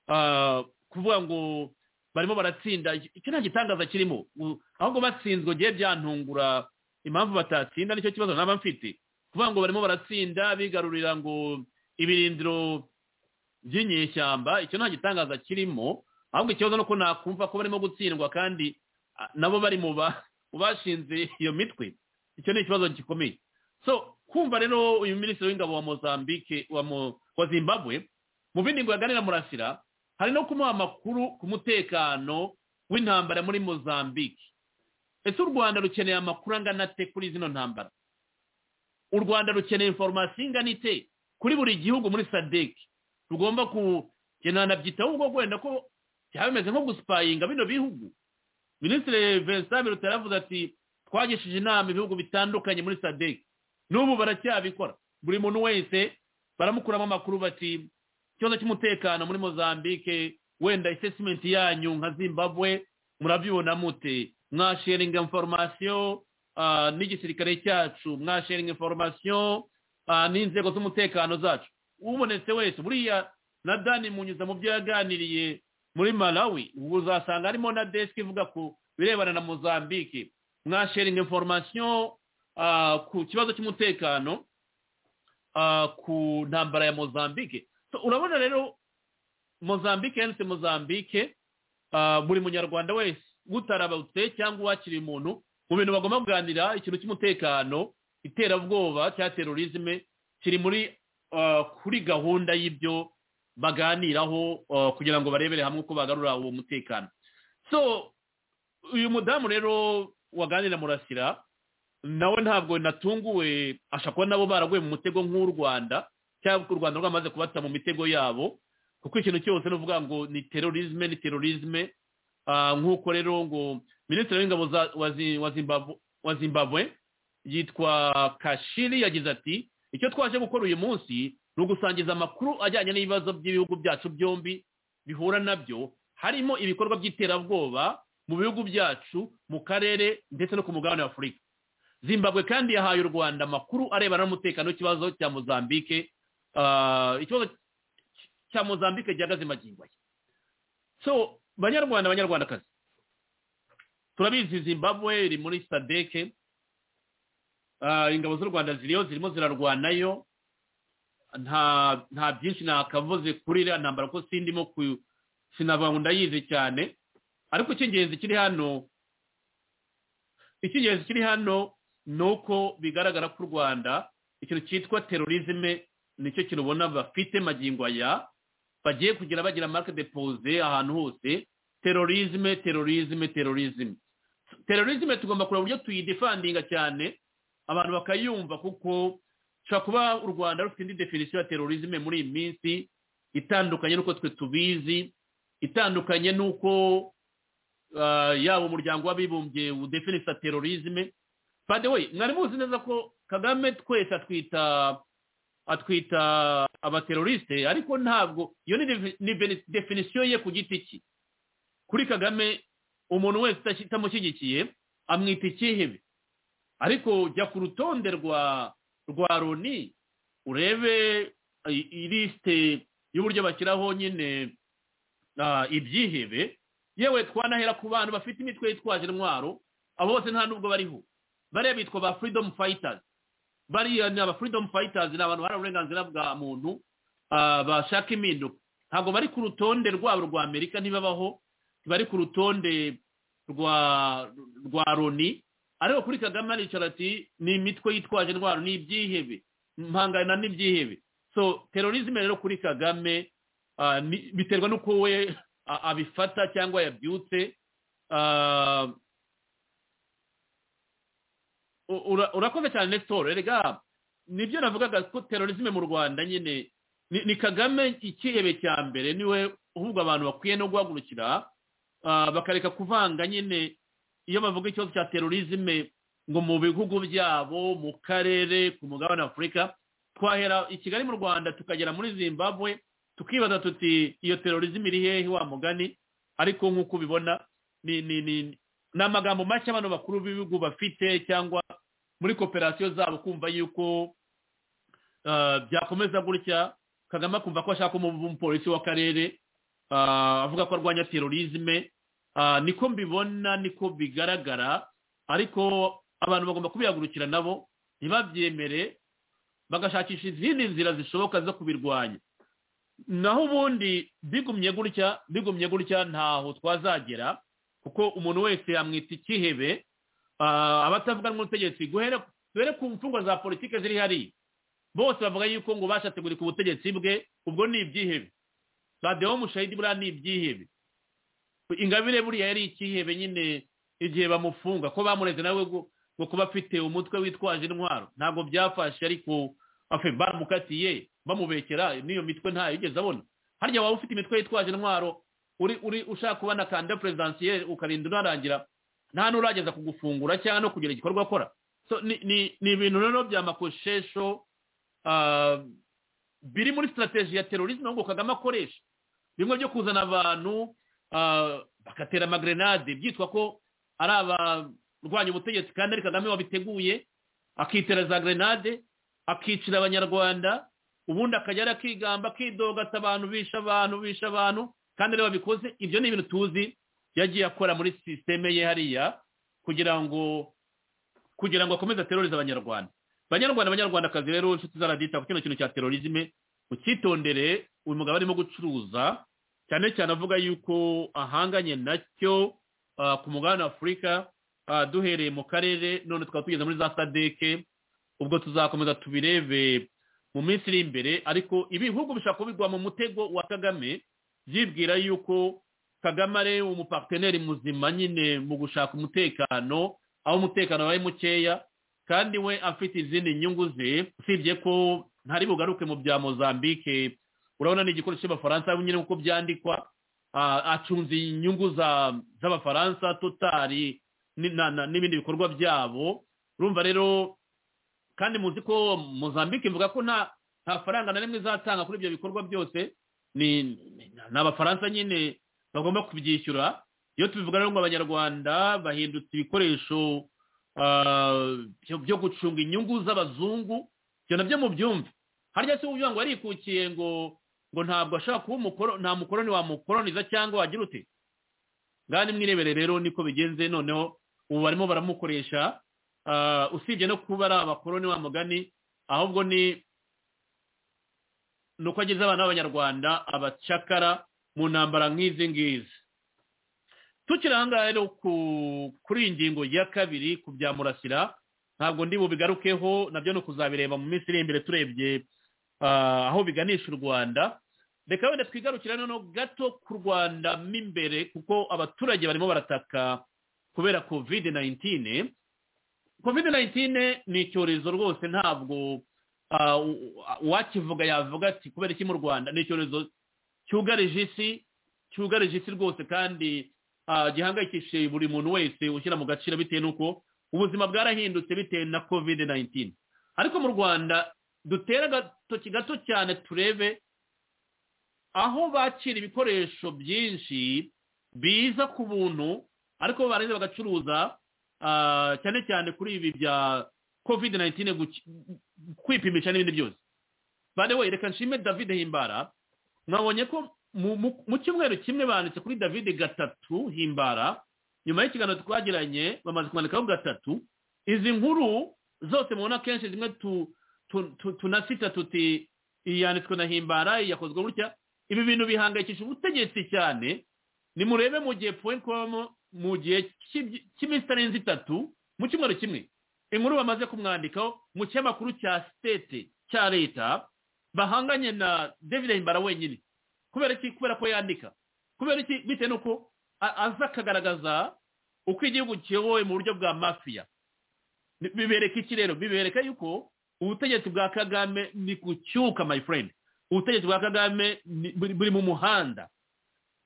ah, kuvuga ngo barimo baratsinda icyo nta gitangaza kirimo U- ahubwo batsinzwe ngewe byantungura impamvu batatsinda nicyo kibazo naba mfite kuvuga ngo barimo baratsinda bigarurira ngo ibirindiro by'inyeshyamba icyo nta gitangaza kirimo ahubwo ikibazo nuko nakumva ko barimo gutsindwa kandi ah, nabo bari mu ba- mu bashinze iyo mitwe icyo ni ikibazo gikomeye so kumva rero uyu minisitiri w'ingabo wa mozambique wa, mo, wa zimbabwe mu bindi ngo yaganira murasira hari no kumuha amakuru ku mutekano w'intambara muri mozambique ese u rwanda rukeneye amakuru angana ate kuri zino ntambara u rwanda rukeneye inforomasiyo ingana ite kuri buri gihugu muri sadek rugomba kugenana byitaho ubwo wenda ko byaba bimeze nko gusipayinga bino bihugu minisitiri vincent biruta yaravuze ati twagishije inama ibihugu bitandukanye muri sadek n'ubu baracyabikora buri muntu wese baramukuramo amakuru bati ikibazo cy'umutekano muri mozambique wenda assessment yanyu nka zimbabwe murabibona mute mwasharinga information ah, n'igisirikare cyacu mwasharinga information ah, n'inzego z'umutekano zacu ubonetse wese buriya na dani munyuza mu byo yaganiriye muri malawi ubwo uzasanga harimo na desk ivuga ku birebana na mozambique mwasharinga information ah, ku kibazo cy'umutekano ah, ku ntambara ya mozambique so, urabona rero mozambique yanditse mozambique ah, buri munyarwanda wese utarabutse cyangwa uwakiriye umuntu mu bintu bagomba kuganira ikintu cy'umutekano iterabwoba cya terorizme kiri muri ah, kuri gahunda y'ibyo baganiraho ah, kugira ngo barebere hamwe uko bagarura uwo mutekano so uyu mudamu rero waganira murasira nawe ntabwo natunguwe ashobora kuba nabo baraguye mu mutego nk'u rwanda cyangwa u rwanda rwamaze kubata mu mitego yabo kuko ikintu cyose ni ukuvuga ngo ni terorizme ni terorizme Ah, nk'uko rero ngo minisitiri w'ingabo za- wa Zi- wa Zimbabwe- wa zimbabwe yitwa kashiri yagize ati icyo twaje gukora uyu munsi ni ugusangiza amakuru ajyanye n'ibibazo by'ibihugu byacu byombi bihura nabyo harimo ibikorwa by'iterabwoba mu bihugu byacu mu karere ndetse no ku mugabane wa afurika zimbabwe kandi yahaye u rwanda amakuru arebana n'umutekano w'ikibazo cya mozambike Ah, ikibazo cy- cya mozambike gihagaze magingo aya so banyarwanda banyarwandakazi turabizi zimbabwe iri muri sadeke ingabo z'u rwanda ziriyo zirimo zirarwanayo nta nta byinshi nakavuze kuri iriya ntambara ko sindimo ku sinavuga ngo ndayizi cyane ariko icy'ingenzi kiri hano icy'ingenzi kiri hano ni uko bigaragara ko u rwanda ikintu cyitwa terorizme nicyo kintu ubona bafite magingo aya bagiye kugira bagira marike depose ahantu hose terorizme terorizme terorizme terorizme tugomba kureba uburyo tuyidefandinga cyane abantu bakayumva kuko ushobora kuba u rwanda rufite indi definisiyo ya terorizme muri iyi minsi itandukanye n'uko twe tubizi itandukanye n'uko ah, yaba umuryango w'abibumbye udefinisa terorizme by the way mwari muzi neza ko kagame twese atwita atwita abateroriste ariko ntabwo iyo ni defi- ni bene- definisiyo ye ku giti cye kuri kagame umuntu wese utas- utamushyigikiye amwita ikihebe ariko jya ku rutonde rwa rwa loni urebe i- ilisite y'uburyo bashyiraho nyine ah, ibyihebe yewe twanahera ku bantu bafite imitwe yitwaje intwaro abo bose nta n'ubwo bariho bariya bitwa ba freedom fighters bariya ni aba freedom fighters ni abantu baharanira uburenganzira bwa muntu ah, bashaka impinduka ntabwo bari ku rutonde rwabo rwa amerika ntibabaho bari ku rutonde rwa rwa loni ariko kuri kagame aricara ati ni imitwe yitwaje intwaro ni ibyihebe mpangana n'ibyihebe so terorizme rero kuri kagame ah, ni- biterwa n'uko we a- abifata cyangwa yabyutse Ah, u- ura- urakoze cyane nexitoro rega nibyo navugaga ko terorizme mu rwanda nyine ni ni kagame ikihebe cya mbere niwe ahubwo abantu bakwiye no guhagurukira ah, bakareka kuvanga nyine iyo bavuga ikibazo cya terorizme ngo mu bihugu byabo mu karere ku mugabane wa afurika twahera i kigali mu rwanda tukagera muri zimbabwe tukibaza tuti iyo terorizme iri hehe wa mugani ariko nk'uko ubibona ni ni ni ni amagambo make abantu bakuru b'ibihugu bafite cyangwa muri koperasiyo zabo kumva yuko ah, byakomeza gutya kagame akumva ko ashaka umupolisi w'akarere ah, avuga ko arwanya terorizme Ah, niko mbibona niko bigaragara ariko abantu bagomba kubihagurukira nabo ntibabyemere bagashakisha izindi nzira zishoboka zo kubirwanya naho ubundi bigumye gutya bigumye gutya ntaho twazagera kuko umuntu wese yamwita ikihebe Ah, abatavuga n'ubutegetsi guhere duhere ku mfungwa za politiki ziri hariya bose bavuga yuko ngo bashatse gurika ubutegetsi bwe ubwo ni ibyihebe badeho mushahidi buriya ni ibyihebe ingabire buriya yari ikihebe nyine igihe bamufunga ko bamureze nawe ngo ngo kuba afite umutwe witwaje intwaro ntabwo byafashe ariko afe baramukatiye bamubekera n'iyo mitwe ntayo yigeze abona harya waba ufite imitwe yitwaje intwaro uri uri ushaka kuba na kanda perezidansiye ukarinda unarangira nta n'urageza kugufungura cyangwa no kugira igikorwa akora so ni ni- ni ibintu rero by'amakoshesho ah, biri muri sitarateji ya terorizme ngo kagame akoresha bimwe byo kuzana abantu ah, bagatera amagrenade byitwa ko ari abarwanya ubutegetsi kandi ari kagame wabiteguye akitera za grenade akicira abanyarwanda ubundi akajya arakigamba akidogata abantu bisha abantu bisha abantu kandi aribo babikoze ibyo ni ibintu tuzi yagiye akora muri sisiteme ye hariya kugira ngo kugira ngo akomeze aterorize abanyarwanda banyarwanda banyarwandakazi rero inshuti zaradita ku kino kintu cya terorizme ukitondere uyu mugabo arimo gucuruza cyane cyane avuga yuko ahanganye nacyo ah, ku mugabane wa afurika ah, duhereye mu karere none tukaba tugeze muri za sadeke ubwo tuzakomeza tubirebe mu minsi iri imbere ariko ibihugu bishobora kubigwa mu mutego wa kagame byibwira yuko kagame ari umuparteneri muzima nyine mu gushaka umutekano aho umutekano wabaye mukeya kandi we afite izindi nyungu ze usibye ko ntari bugaruke mu bya mozambique urabona ni igikoresho cy'abafaransa nyine nk'uko byandikwa ah, acunze inyungu za- z'abafaransa totari ni- na- na- n'ibindi bikorwa byabo urumva rero kandi muzi ko mozambique ivuga ko nta nta faranga na rimwe izatanga kuri ibyo bikorwa byose ni ni- ni abafaransa nyine bagomba kubyishyura iyo tubivuga rero ngo abanyarwanda bahindutse ibikoresho ah, byo- byo gucunga inyungu z'abazungu ibyo nabyo mubyumve harya se uvuga ngo yarikukiye ngo ngo ntabwo ashaka kuba umukoro nta mukoroni wamukoroniza cyangwa wagira ute ngaha nimwirebere rero niko bigenze noneho ubu barimo baramukoresha ah, usibye no kuba ari abakoroni wa mugani ahubwo ni ni uko ageze abana b'abanyarwanda abacakara mu ntambara nk'izi ngizi tukiri aha ngaha rero ku- kuri iyi ngingo ya kabiri ku bya murasira ntabwo ndi bubigarukeho nabyo ni ukuzabireba mu minsi iri imbere turebye ah, aho biganisha u rwanda reka wenda twigarukira noneho gato ku rwanda mo imbere kuko abaturage barimo barataka kubera covid 19 covid 19 ni icyorezo rwose ntabwo ah, u- u- uwakivuga yavuga ati kubera iki mu rwanda ni icyorezo cyugarije isi cyugarije isi rwose kandi ah, gihangayikishije buri muntu wese ushyira mu gaciro bitewe n'uko ubuzima bwarahindutse bitewe na covid 19 ariko mu rwanda dutere agatoki gato cyane turebe aho bakira ibikoresho byinshi biza ku buntu ariko barangiza bagacuruza ah, cyane cyane kuri ibi bya covid 19 guki- kwipimisha n'ibindi byose bade we reka nshime david himbara mwabonye ko mu- mu mu cyumweru kimwe banditse kuri david gatatu himbara nyuma y'ikiganiro twagiranye bamaze kumanikaho gatatu izi nkuru zose mubona kenshi zimwe tu- tu- tu- tunasita tuti iyi yanditswe na himbara iyi yakozwe gutya ibi bintu bihangayikisha ubutegetsi cyane nimurebe mu gihe point com mu gihe cy'ibyi- cy'iminsi itarenze itatu mu cyumweru kimwe inkuru bamaze kumwandikaho mu kinyamakuru cya sitete cya leta bahanganye na david himbara wenyine kubera iki kubera ko yandika kubera iki bitewe n'uko a- aza akagaragaza uko igihugu kiyobowe mu buryo bwa mafiya Bi- bibereka iki rero bibereka yuko ubutegetsi bwa kagame ni gucyuka my friend ubutegetsi bwa kagame ni- buri buri mu muhanda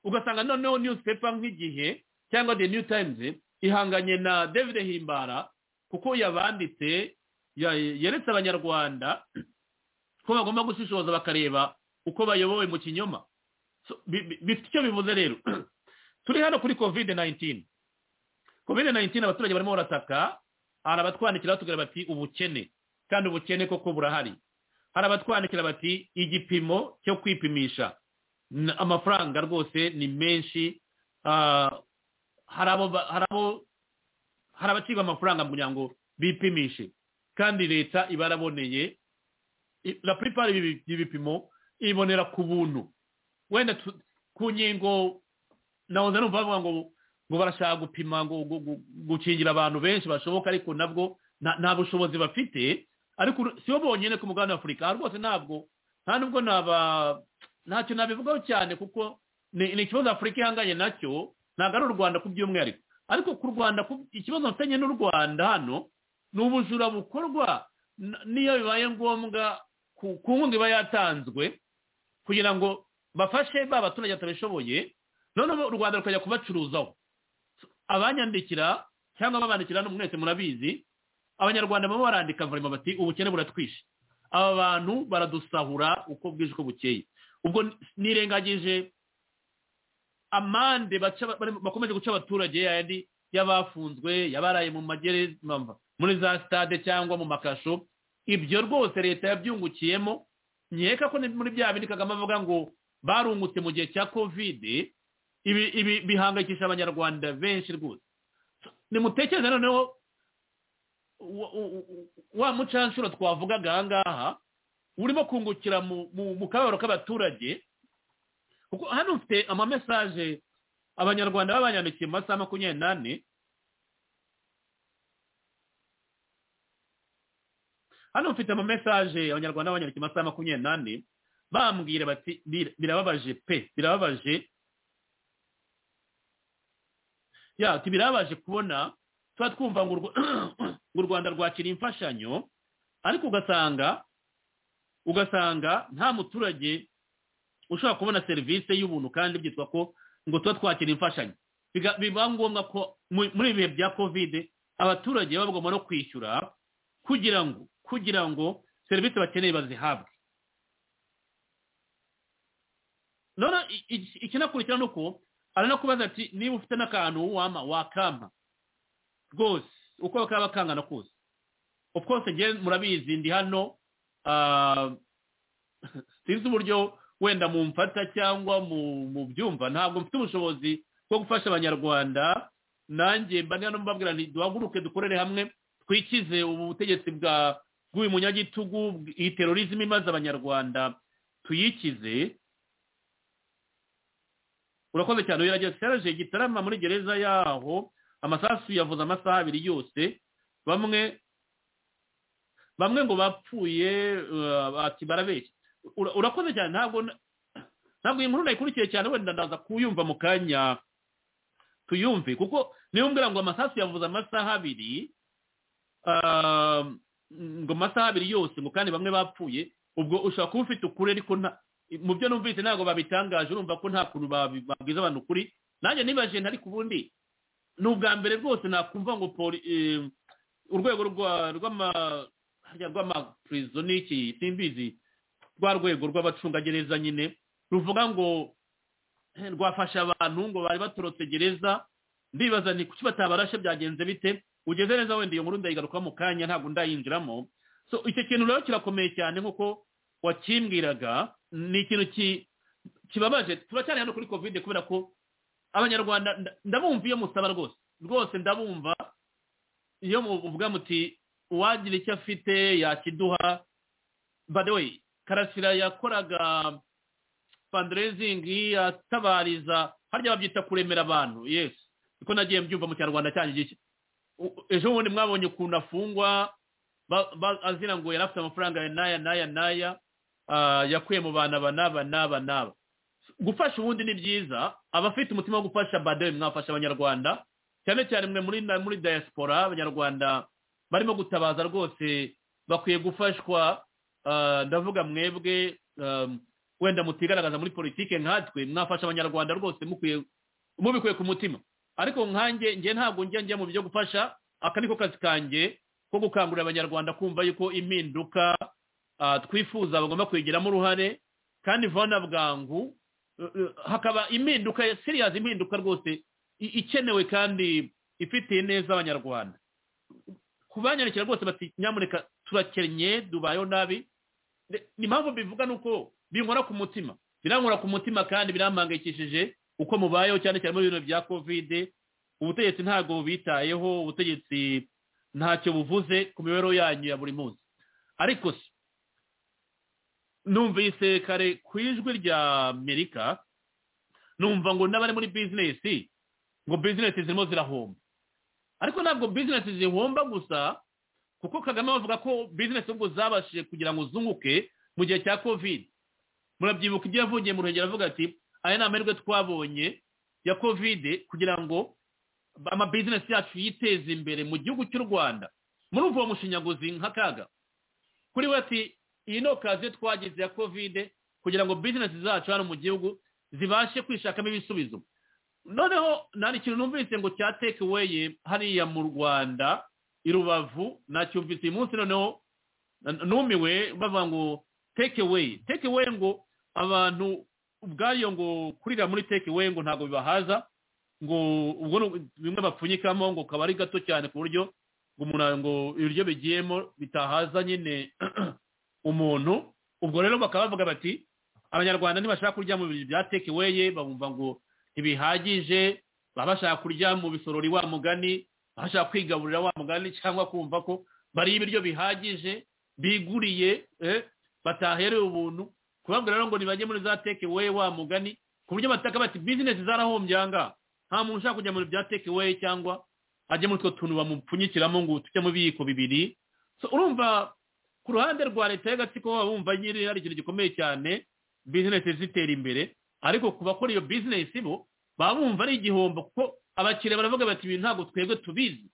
ugasanga noneho newspaper nk'igihe cyangwa the new times ihanganye na david himbara kuko yabanditse ya- yeretse abanyarwanda ko bagomba gushishoza bakareba uko bayobowe mu kinyoma So, bi- bi- bifite icyo bivuze rero turi hano kuri covid 19 covid 19 abaturage barimo barataka hari abatwandikira batubwira bati ubukene kandi ubukene koko burahari hari abatwandikira bati igipimo cyo kwipimisha N- amafaranga rwose ni menshi Ah, hari abo ba- hari abo hari abacibwa amafaranga kugira ngo bipimishe kandi leta iba yaraboneye i- la plupart y'ibi- y'ibipimo ibonera ku buntu wenda tu- ku nkingo nahoze numva bavuga ngo ngo barashaka gupima ngo gu- gu- gukingira abantu benshi bashoboka ariko nabwo nta nta bushobozi bafite ariko uru- si bo bonyine ku mugabane w'afurika aha rwose ntabwo nta nubwo naba ntacyo nabivugaho cyane kuko ni ni ikibazo afurika ihanganye nacyo ntabwo ari u rwanda ku by'umwihariko ariko ku rwanda ku- ikibazo mfitanye n'u rwanda hano ni ubujura bukorwa n- n'iyo bibaye ngombwa ku ku nkunga iba yatanzwe kugira ngo bafashe ba baturage batabishoboye noneho u rwanda rukajya kubacuruzaho abanyandikira cyangwa babandikira no mwese murabizi abanyarwanda baba barandika varima bati ubukene buratwishe aba bantu baradusahura uko bwije uko bukeye ubwo nirengagije amande baca barimo- bakomeje guca abaturage yayandi y'abafunzwe yabaraye mu magere mva, muri za stade cyangwa mu makasho ibyo rwose leta yabyungukiyemo nkeka ko ni muri bya bindi kagame avuga ngo barungutse mu gihe cya kovide ibi ibi bihangayikisha abanyarwanda benshi rwose nimutekereze noneho wa- wa- wa mucanshuro twavugaga aha ngaha urimo kungukira mu- mu mu kababaro k'abaturage kuko hano mfite amamesaje abanyarwanda babanyandikiye mu masaha makumyabiri n'ane hano mfite amamesaje abanyarwanda babanyandikiye mu masaha makumyabiri n'ane bambwira bati "Bir- birababaje pe birababaje ya ati birabaje kubona tuba twumva ngo urw- ngo u rwanda rwakira imfashanyo ariko ugasanga ugasanga nta muturage ushobora kubona serivisi y'ubuntu kandi byitwa ko ngo tuba twakira imfashanyo Biga- biba ngombwa ko mu- muri ibihe bya kovide abaturage baba bagomba no kwishyura kugira ngo kugira ngo serivisi bakeneye bazihabwe none i- i- ikinakurikira ni uko aranakubaza ati niba ufite n'akantu wama wakampa rwose uko kaba kangana kose of course njye murabizi ndi hano ah, sinzi uburyo wenda mumfata cyangwa mu- mubyumva ntabwo mfite ubushobozi bwo gufasha abanyarwanda nanjye mba ndi hano mbabwira nti duhaguruke dukorere hamwe twikize ubu butegetsi bwa bw'uyu munyagitugu bw- iyi terorizmu imaze abanyarwanda tuyikize urakoze cyane uyu serge gitarama muri gereza yaho amasasu yavuze amasaha abiri yose bamwe bamwe ngo bapfuye eh, ati barabeshya ura- urakoze cyane ntabwo na- ntabwo iyi nkuru nayikurikiye cyane wenda ndaza kuyumva mu kanya tuyumve kuko niyo mbwira ngo amasasu yavuze amasaha abiri ah, ngo amasaha abiri yose ngo kandi bamwe bapfuye ubwo ushobora kuba ufite ukuri ariko nta mu byo numvise ntabwo babitangaje urumva ko nta kuntu babi- babwiza abantu ukuri nanjye nibaje ntari ku bundi ni ubwa mbere rwose nakumva ngo poli eh, urwego rwa rw'ama harya rw'amapurizo n'iki simbizi rwa rwego rw'abacungagereza nyine ruvuga ngo eh, rwafasha abantu ngo bari batorotse gereza ndibaza ni kuki batabarashe byagenze bite ugeze neza wenda iyo nkuru ndayigaruka mu kanya ntabwo ndayinjiramo so icyo kintu rero kirakomeye cyane nk'uko wakimbwiraga ni ikintu ki- kibabaje turacyari hano kuri kovide kubera ko abanyarwanda nda- ndabumva iyo musaba rwose rwose ndabumva iyo muvuga muti uwagira icyo afite yakiduha by the way karasira yakoraga fundraising atabariza harya babyita kuremera abantu yes niko nagiye mbyumva mu kinyarwanda cyanjye gishya U- ejo bundi mwabonye ukuntu afungwa ba- ba- azira ngo yari afite amafaranga ya n'aya n'aya n'aya ah, yakuye mu bana aba n'aba n'aba n'aba gufasha ubundi ni byiza abafite umutima wo gufasha badewe mwafasha abanyarwanda cyane cyane mwe muri na- muri diaspora abanyarwanda barimo gutabaza rwose bakwiye gufashwa ah, ndavuga mwebwe um, wenda mutigaragaza muri politike nkatwe mwafasha abanyarwanda rwose mukwiye mubikuye ku mutima ariko nkanjye njye ntabwo njya njya mu byo gufasha aka niko kazi kanjye ko gukangurira abanyarwanda kumva yuko impinduka ah, twifuza bagomba kwigiramo uruhare kandi vana bwangu eh, eh, hakaba impinduka ya- serious impinduka rwose i- ikenewe kandi ifitiye neza abanyarwanda ku banyandikira rwose bati nyamuneka turakennye dubayeho nabi Ne- ni impamvu bivuga ni uko binkora ku mutima birankora ku mutima kandi birampangayikishije uko mubayeho cyane cyane muri ibintu bya kovide ubutegetsi ntabwo bubitayeho ubutegetsi ntacyo buvuze ku mibereho yanyu ya buri munsi ariko se numvise kare ku ijwi rya amerika numva ngo n'abari muri bizinesi ngo bizinesi zirimo zirahomba ariko ntabwo bizinesi zihomba gusa kuko kagame bavuga ko bizinesi ubwo zabashije kugira ngo zunguke mu gihe cya covid murabyibuka ibyo yavugiye mu ruhengeri avuga ati aya ni amahirwe twabonye ya covid kugira ngo amabizinesi yacu yiteze imbere mu gihugu cy'u rwanda murumva uwo mushinyaguzi nk'akaga kuri we ati iyi ni okaziyo twagize ya kovide kugira ngo bizinesi zacu hano mu gihugu zibashe kwishakamo ibisubizo noneho nta ikintu numvise ngo cya tekeweye hariya mu rwanda i rubavu nacyumvise uyu munsi noneho na- numiwe bavuga ngo tekeweye tekeweye ngo abantu ubwayo ngo kurira muri tekeweye ngo ntabwo bibahaza ngo ubwo ni- bimwe bapfunyikamo ngo kaba ari gato cyane ku buryo ngo umuntu ngo ibiryo bigiyemo bitahaza nyine umuntu ubwo rero bakaba bavuga bati abanyarwanda ntibashaka kurya mu bintu byatekeweye babumva ngo ntibihagije baba bashaka kurya mu bisorori wa mugani baba bashaka kwigaburira wa mugani cyangwa kumva ko bariye ibiryo bihagije biguriye eh, bataherewe ubuntu kubabwira rero ngo ntibajye muri za tekeweye wa mugani ku buryo bataka bati bizinesi zarahombye aha ngaha nta muntu ushaka kujya mu bintu bya tekeweye cyangwa ajye muri utwo tuntu bamupfunyikiramo ngo tujye mu biyiko bibiri So, urumva ku ruhande rwa leta y'agatsiko baba bumva nyine hari ikintu gikomeye cyane bizinesi zitera imbere ariko ku bakora iyo bizinesi bo baba bumva ari igihombo kuko abakiriya baravuga bati ibintu ntabwo twebwe tubizi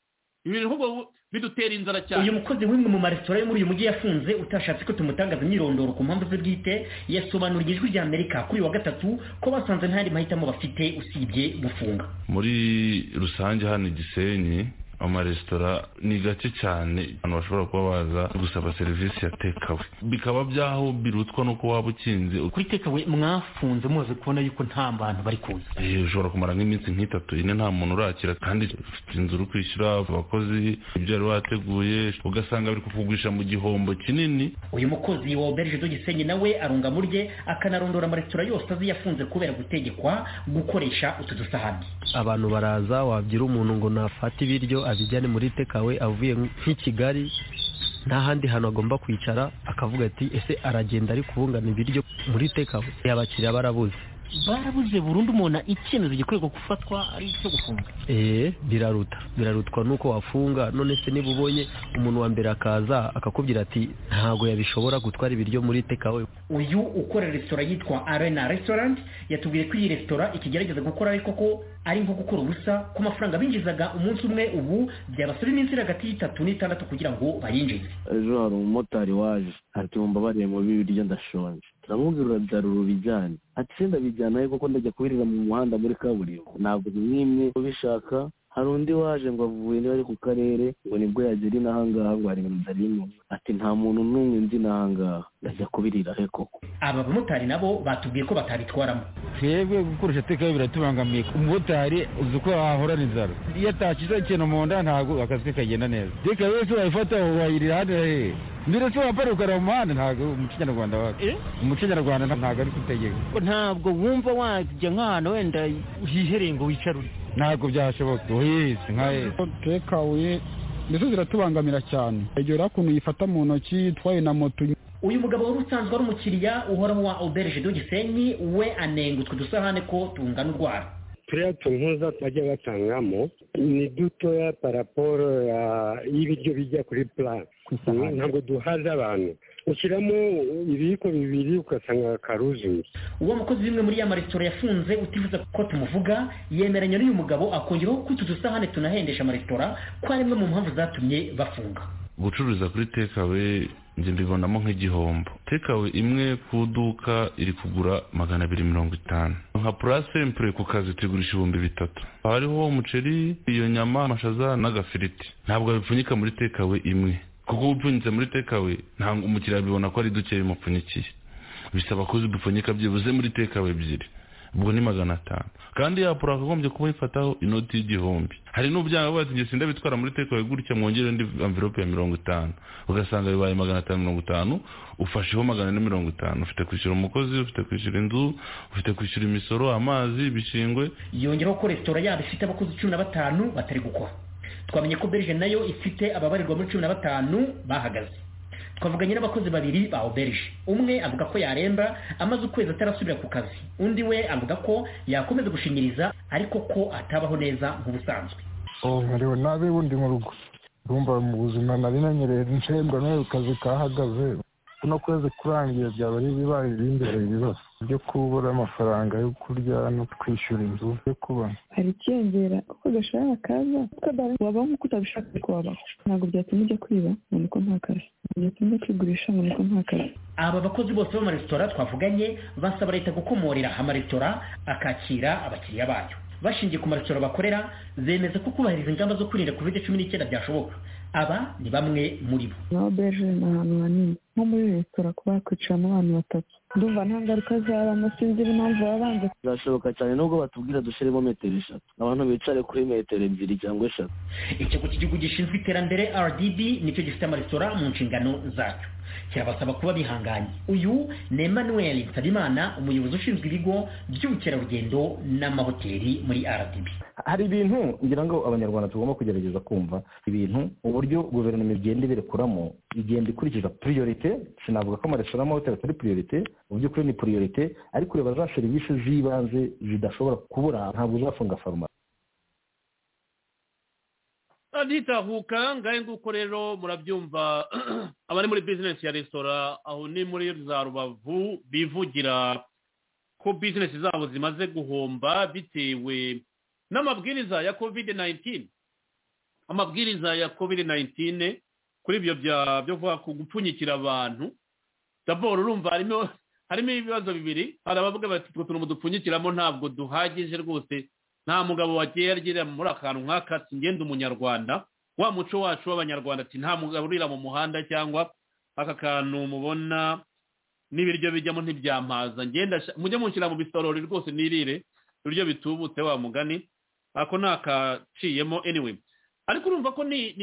ibintu ahubwo bidutera inzara cyane uyu mukozi w'imwe mu maresitora yo muri uyu mujyi yafunze utashatse ko tumutangaza imyirondoro ku mpamvu ze bwite yasobanuriye ijwi rya amerika kuri uyu wa gatatu ko basanze nta yandi mahitamo bafite usibye gufunga muri rusange hano i gisenyi amaresitora ni gake cyane abantu bashobora kuba baza gusaba serivisi ya tekawe bikaba byaho birutswa n'uko waba ukinze kuri tekawe mwafunze mumaze kubona yuko nta bantu bari kuza Eh, ushobora kumara nk'iminsi nk'itatu ine nta muntu urakira kandi ufite inzu uri kwishyura abakozi ibyo wari wateguye ugasanga biri kukugurisha mu gihombo kinini uyu mukozi wa oberge do gisenyi nawe arunga mu rye akanarondora amaresitora yose azi yafunze kubera gutegekwa gukoresha utu dusahani abantu baraza wabyira umuntu ngo nafate ibiryo abijyane muri tekawe avuye nk'i kigali nta handi hantu agomba kwicara akavuga ati ese aragenda ari kubungana ibiryo muri tekawe abakiriya barabuze barabuze burundu umuntu icyemezo gikorerwa gufatwa ari icyo gufunga eee biraruta birarutwa nuko wafunga none se niba ubonye umuntu wa mbere akaza akakubwira ati ntabwo yabishobora gutwara ibiryo muri tekawe uyu ukora resitora yitwa arena restaurant yatubwiye ko iyi resitora ikigerageza gukora ariko ko ari nko gukora ubusa ku mafaranga binjizaga umunsi umwe ubu byabasaba iminsi iri hagati y'itatu n'itandatu kugira ngo bayinjize ejo hari umumotari waje ati wumva bariye mu biryo ndashonje ndamubwira urabyarura ubijyane ati se ndabijyanayo kuko ndajya kubirira mu muhanda muri kaburimbo ntabwo mwimye ubishaka hari undi waje ngo avuye niba ari ku karere ngo nibwo yagera inaha ngaha ngo hari ibintu byari bimuze ati nta muntu n'umwe nzi n'aha ngaha ndajya kubirira he koko aba bamotari nabo batubwiye ko batabitwaramo twebwe gukoresha tekawe biratubangamiye umumotari uzi uko wahorana inzara iyo atakije ikintu mu nda ntabwo akazi ke kagenda neza tekawe wese wayifata wayirira hano he mbere se wapara ukareba mu muhanda ntabwo umuco nyarwanda wacu umuco nyarwanda ntabwo ari kutegeka ntabwo wumva wajya nk'ahantu wenda uhihereye ngo wicarure ntabwo byashoboka uhise nka hese tekawe mbese ziratubangamira cyane egera ukuntu yifata mu ntoki itwaye na moto uyu mugabo wari usanzwe ari umukiriya uhoraho wa auberge do gisenyi we anenga utwo dusahane ko tungana urwara turiya tuntuza bajya batangamo ni dutoya paraporo y'ibiryo bijya kuri purani ntabwo duhaza abantu ushyiramo ibiyiko bibiri ugasanga karuzuye uwo mukozi w'imwe muri ya maresitora yafunze utifuza ko tumuvuga yemeranya n'uyu mugabo akongeraho ko utu dusahane tunahendesha amaresitora ko ari imwe mu mpamvu zatumye bafunga gucuruza kuri tekawe njye mbibonamo nk'igihombo tekawe imwe ku iduka iri kugura magana abiri mirongo itanu nka purasempure ku kazi tugurisha ibihumbi bitatu hariho umuceri iyo nyama amashaza n'agafiriti ntabwo babipfunyika muri tekawe imwe kuko ubupfunyitse muri tekawe ntabwo umukiriya abibona ko ari duke bimupfunyikiye bisaba ko dupfunyika byibuze muri tekawe ebyiri ubwo ni magana atanu kandi yapura akagombye kuba yifataho inoti y'igihumbi hari n'ubyanga bati njye sindabitwara bitwara muri tekawe gutya mwongere indi amvirope ya mirongo itanu ugasanga bibaye magana atanu mirongo itanu ufasheho magana ane mirongo itanu ufite kwishyura umukozi ufite kwishyura inzu ufite kwishyura imisoro amazi ibishingwe yongeraho ko resitora yabo ifite abakozi cumi na batanu batari gukora twamenye ko berge nayo ifite ababarirwa muri cumi na batanu bahagaze twavuganye n'abakozi babiri ba auberge umwe avuga ko yaremba amaze ukwezi atarasubira ku kazi undi we avuga ko yakomeza gushinyiriza ariko ko atabaho neza nk'ubusanzwe nkariwe nabi bundi mu rugo urumva mu buzima nari nanyereye nshembwa n'ayo kazi kahagaze kuno kwezi kurangiye byaba ari ibibaye imbere ibibazo byo kubura amafaranga yo kurya no kwishyura inzu yo kubona hari ikiyongera uko gashahara kaza wabaho nk'uko utabishaka ariko wabaho ntabwo byatuma ujya kwiba ngo niko nta kazi byatuma ujya kwigurisha ngo niko nta kazi aba bakozi bose b'amaresitora twavuganye basaba leta gukomorera amaresitora akakira abakiriya bayo bashingiye ku maresitora bakorera zemeza ko kubahiriza ingamba zo kwirinda covid cumi n'icyenda byashoboka aba ni bamwe muri bo nka beje ni ahantu hanini nko muri resitora kuba hakwicaramo abantu batatu ndumva nta ngaruka zabamo sinzi impamvu baba banze birashoboka cyane nubwo batubwira dushyiremo metero eshatu abantu bicare kuri metero ebyiri cyangwa eshatu ikigo cy'igihugu gishinzwe iterambere rdb nicyo gifite amaresitora mu nshingano zacyo kirabasaba kuba bihanganye uyu ni emmanuel nsabimana umuyobozi ushinzwe ibigo by'ubukerarugendo n'amahoteli muri rdb hari ibintu ngira ngo abanyarwanda tugomba kugerageza kumva ibintu uburyo guverinoma igenda ibirekuramo igenda ikurikiza puriyorite sinavuga ko amaresitora n'amahoteli atari puriyorite mu by'ukuri ni puriyorite ariko ureba za serivisi z'ibanze zidashobora kubura ntabwo uzafunga farumasi nitahuka ngahe nguko rero murabyumva abari muri bizinesi ya resitora aho ni muri za rubavu bivugira ko bizinesi zabo zimaze guhomba bitewe n'amabwiriza ya covid 19 amabwiriza ya covid 19 kuri ibyo byavuga ku gupfunyikira abantu daboro urumva harimo harimo ibibazo bibiri hari abavuga bati utwo tuntu dupfunyikiramo ntabwo duhagije rwose nta mugabo wagiye agira muri akantu nk'aka ngende umunyarwanda wa muco wacu w'abanyarwanda ati nta mugabo urira mu muhanda cyangwa aka kantu mubona n'ibiryo bijyamo ntibyampaza ngenda mujye mushyira mu bisorori rwose nirire ibiryo bitubutse wa mugani ako ni akaciyemo anyway ariko urumva ko ni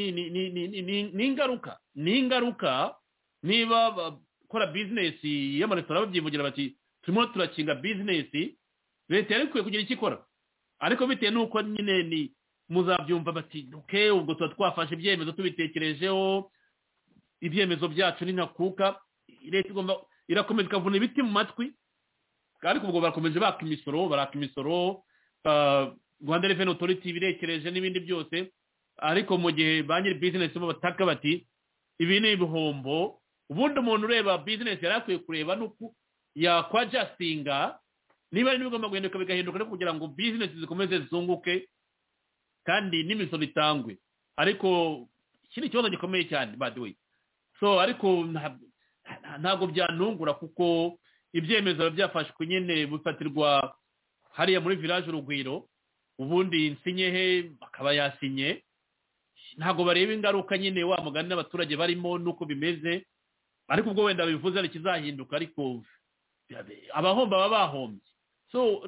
ingaruka ni ingaruka niba bakora bizinesi y'amaresitora babyivugira bati turimo turakinga bizinesi leta yari ikwiye kugira icyo ikora ariko bitewe n'uko nyine ni muzabyumva bati duke ubwo tuba twafashe ibyemezo tubitekerejeho ibyemezo byacu ni ntakuka leta igomba irakomeza ikavuna ibiti mu matwi ariko ubwo barakomeje baka imisoro baraka imisoro rwanda reveni otoriti ibirekereje n'ibindi byose ariko mu gihe ba nyiri bizinesi bo bataka bati ibi ni ibihombo ubundi umuntu ureba bizinesi yari akwiye kureba n'uko yakwajasitinga niba ari n'ibigomba guhinduka bigahinduka no kugira ngo bizinesi zikomeze zunguke kandi n'imisoro itangwe ariko iki ni ikibazo gikomeye cyane by the way so ariko ntabwo byanungura kuko ibyemezo biba byafashwe nyine bifatirwa hariya muri village urugwiro ubundi nsinye he akaba yasinye ntabwo bareba ingaruka nyine wa mugani n'abaturage barimo n'uko bimeze ariko ubwo wenda bivuze ari ikizahinduka ariko abahomba baba bahombye so